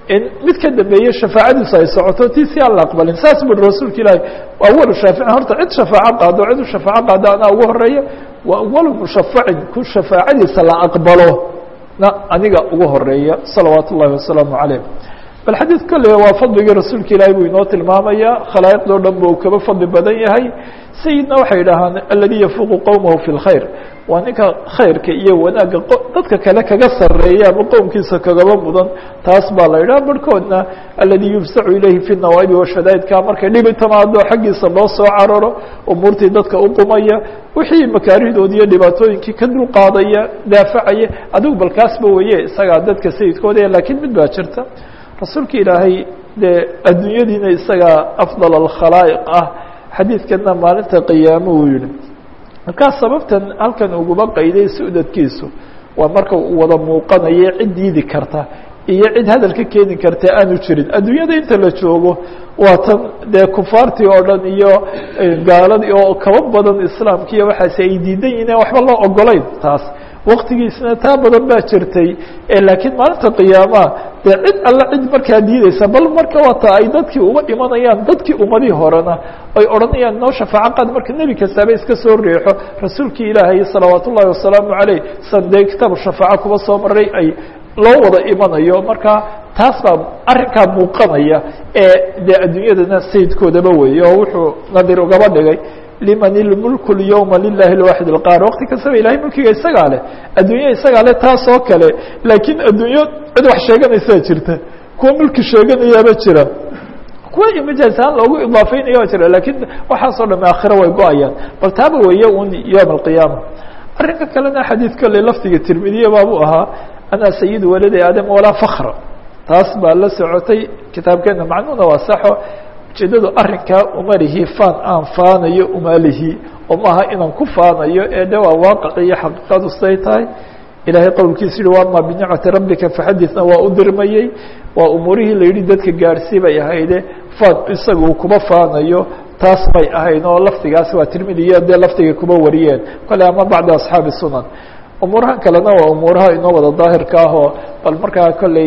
in mid ka dambeeye shafaacadiisu ay socoto tii si aan la aqbalin saas bui rasuulka ilaahi awalu shaaficin horta cid shafaaco qaado cid u shafaaco qaado anaa ugu horeeya wa awalu mushafacin ku shafaacadiisa la aqbalo na aniga ugu horeeya salawaat ullahi wasalaamu calayh bal xadiid kolley waa fadligii rasuulka ilaahi buu inoo tilmaamaya khalaa'iqdoo dhan ba uu kaba fadli badan yahay sayidna waxay yidhaahaan aladii yafuuqu qowmahu fi lkhayr waa ninka khayrka iyo wanaagga dadka kale kaga sareeya ama qowmkiisa kagaba mudan taas baa la yidhaha barhkoodna aladii yubsacu ilayhi fi nawaa'ibi washadaa'idka markay dhibi timaado xaggiisa loo soo cararo umuurtii dadka uqumaya wixii makaarihdoodi iyo dhibaatooyinkii ka dulqaadaya daafacaya adigu bal kaasba weye isagaa dadka sayidkooda laakiin mid baa jirta rasuulka ilaahay dee adduunyadiina isagaa afdal alkhalaa'iq ah xadiidkana maalinta qiyaamo uu yihi markaa sababtan halkan uguba qayday sudadkiisu waa marka uu wada muuqanayo cid diidi karta iyo cid hadal ka keeni karta aanu jirin adduunyada inta la joogo waa tan dee kufaartii oo dhan iyo gaaladii oo kaba badan islaamki iyo waxaasi ay diidan yihin waxba loo ogolayn taas waktigiisna taa badan baa jirtay laakiin maalinta qiyaamaha dee cid alla cid markaa diideysa bal marka wata ay dadkii uga imanayaan dadkii ummadii horena ay odhanayaan noo shafaaco qaad marka nebi kastaaba iska soo reexo rasuulkii ilaahay salawaat ullahi wasalaamu caleyh san dee kitaabu shafaaco kuba soo maray ay loo wada imanayo marka taas baa arrinkaa muuqanaya ee dee adduunyadana sayidkoodaba weeye oo wuxuu nadir ugaba dhigay liman ilmulku lyowma lilahi lwaaxid alqaar waqti kastaba ilahay mulkiga isagaa leh adduunya isagaa leh taas oo kale laakiin adduunyo cid wax sheeganaysaa jirta kuwa mulki sheeganayaaba jira kuwa imajaas ahaan loogu idaafeynaya waa jira lakiin waxaasoo dham aakhira way go-ayaan bal taaba weeye un yowm alqiyaama arrinka kalena xadiid kale lafdiga tirmidiya baabuu ahaa ana sayid waladi aadam walaa fakra taas baa la socotay kitaabkeena macnuuna waa saxo ujeedadu arrinkaa umalihi faan aan faanayo umalihi oo maaha inaan ku faanayo ee de waa waaqaci iyo xaqiiqadu siday tahay ilaahay qowlkiisa yihi wama binicmati rabbika faxaditna waa u dirmayey waa umuurihii la yidhi dadka gaadhsii bay ahayde faan isaga uu kuba faanayo taas may ahayn oo lafdigaas waa tirmidiya dee lafdiga kuba wariyeen kale ama bacda asxaabi sunan umuurahan kalena waa umuuraha inoo wada daahirka ah oo bal markaa kolley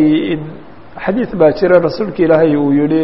xadiid baa jira rasuulka ilaahay uu yihi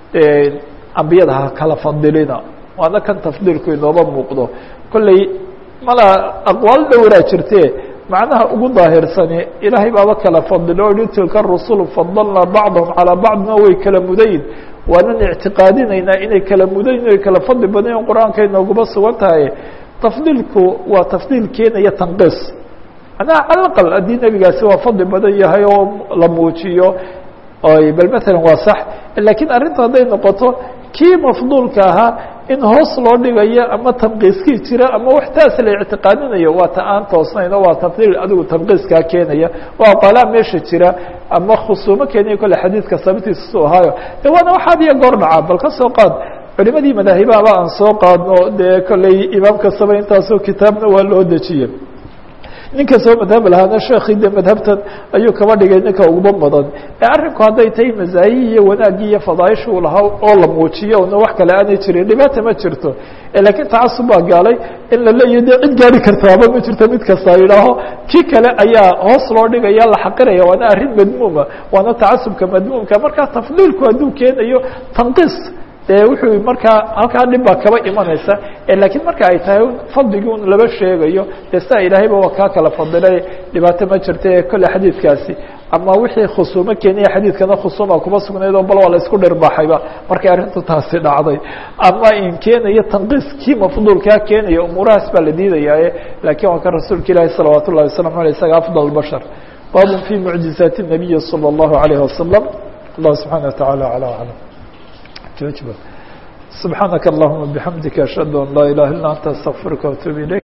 ambiyada ha kala fadilina waana kan tafdiilku inooba muuqdo kolley mala aqwaal dhowraa jirte macnaha ugu daahirsani ilaahay baaba kala fadilo o yihi tilka rusulu fadalna bacdahum calaa bacdina way kala mudayin waanan ictiqaadinaynaa inay kala mudayin ay kala fadli badayen qur-aanka inooguma sugan tahay tafdiilku waa tafdiil keenaya tanqiis macnaha cala aqal haddii nebigaasi waa fadli badan yahay oo la muujiyo bal mثalا waa sax lakiin arrinta hadday noqoto kii mafduulka ahaa in hoos loo dhigayo ama tanqiiskii jira ama wax taas la ictiqaadinayo waa ta aan toosnayn oo waa tafdiil adigu tanqiiskaa keenaya oo aqalaa meesha jira ama khusuumo keenaya kole xadiidka sababtiisa su ahaayo de waana waxaad iyo goor dhacaa bal ka soo qaad culimadii madaahibahaba aan soo qaadno dee kolley imaam kastaba intaasoo kitaabna waa loo dejiye ninka soo madhab lahaana sheekii de madhabtan ayuu kaba dhigay ninka uguba badan ee arrinku hadday tahay mazaayi iyo wanaagii iyo fadaaisha uu lahaa oo la muujiyo una wax kale aanay jirin dhibaata ma jirto lakiin tacasub baa gaalay in la leeyahy de cid gaari kartaaba ma jirto mid kasta yidhaaho kii kale ayaa hoos loo dhigaya la xaqiraya waana arrin madmuuma waana tacasubka madmuumka markaa tafdiilku hadduu keenayo tanqiis de wuxuu markaa halkaa dhib baa kaba imanaysa lakiin marka ay tahay fadligii un laba sheegayo de sidaa ilaahayba waa kaa kala fadilay dhibaato ma jirta ee kolle xadiidkaasi ama wixii khusuumo keenaya xadiidkana khusuuma kuma sugnayd oo bal waa la isku dhirbaxayba markay arrintu taasi dhacday ama in keenayo tanqiis kii mafduulkaa keenaya umuurahaas baa la diidayaaye lakiin waa kan rasuulka ilaahi salawaat ullahi waslamu aleyh isaga afdal bashar babun fi mucjizaati الnabiyi salى اllahu alayh wasalam allah subxaana wataعala alى aclam سبحانك اللهم بحمدك أشهد أن لا إله إلا أنت أستغفرك وأتوب إليك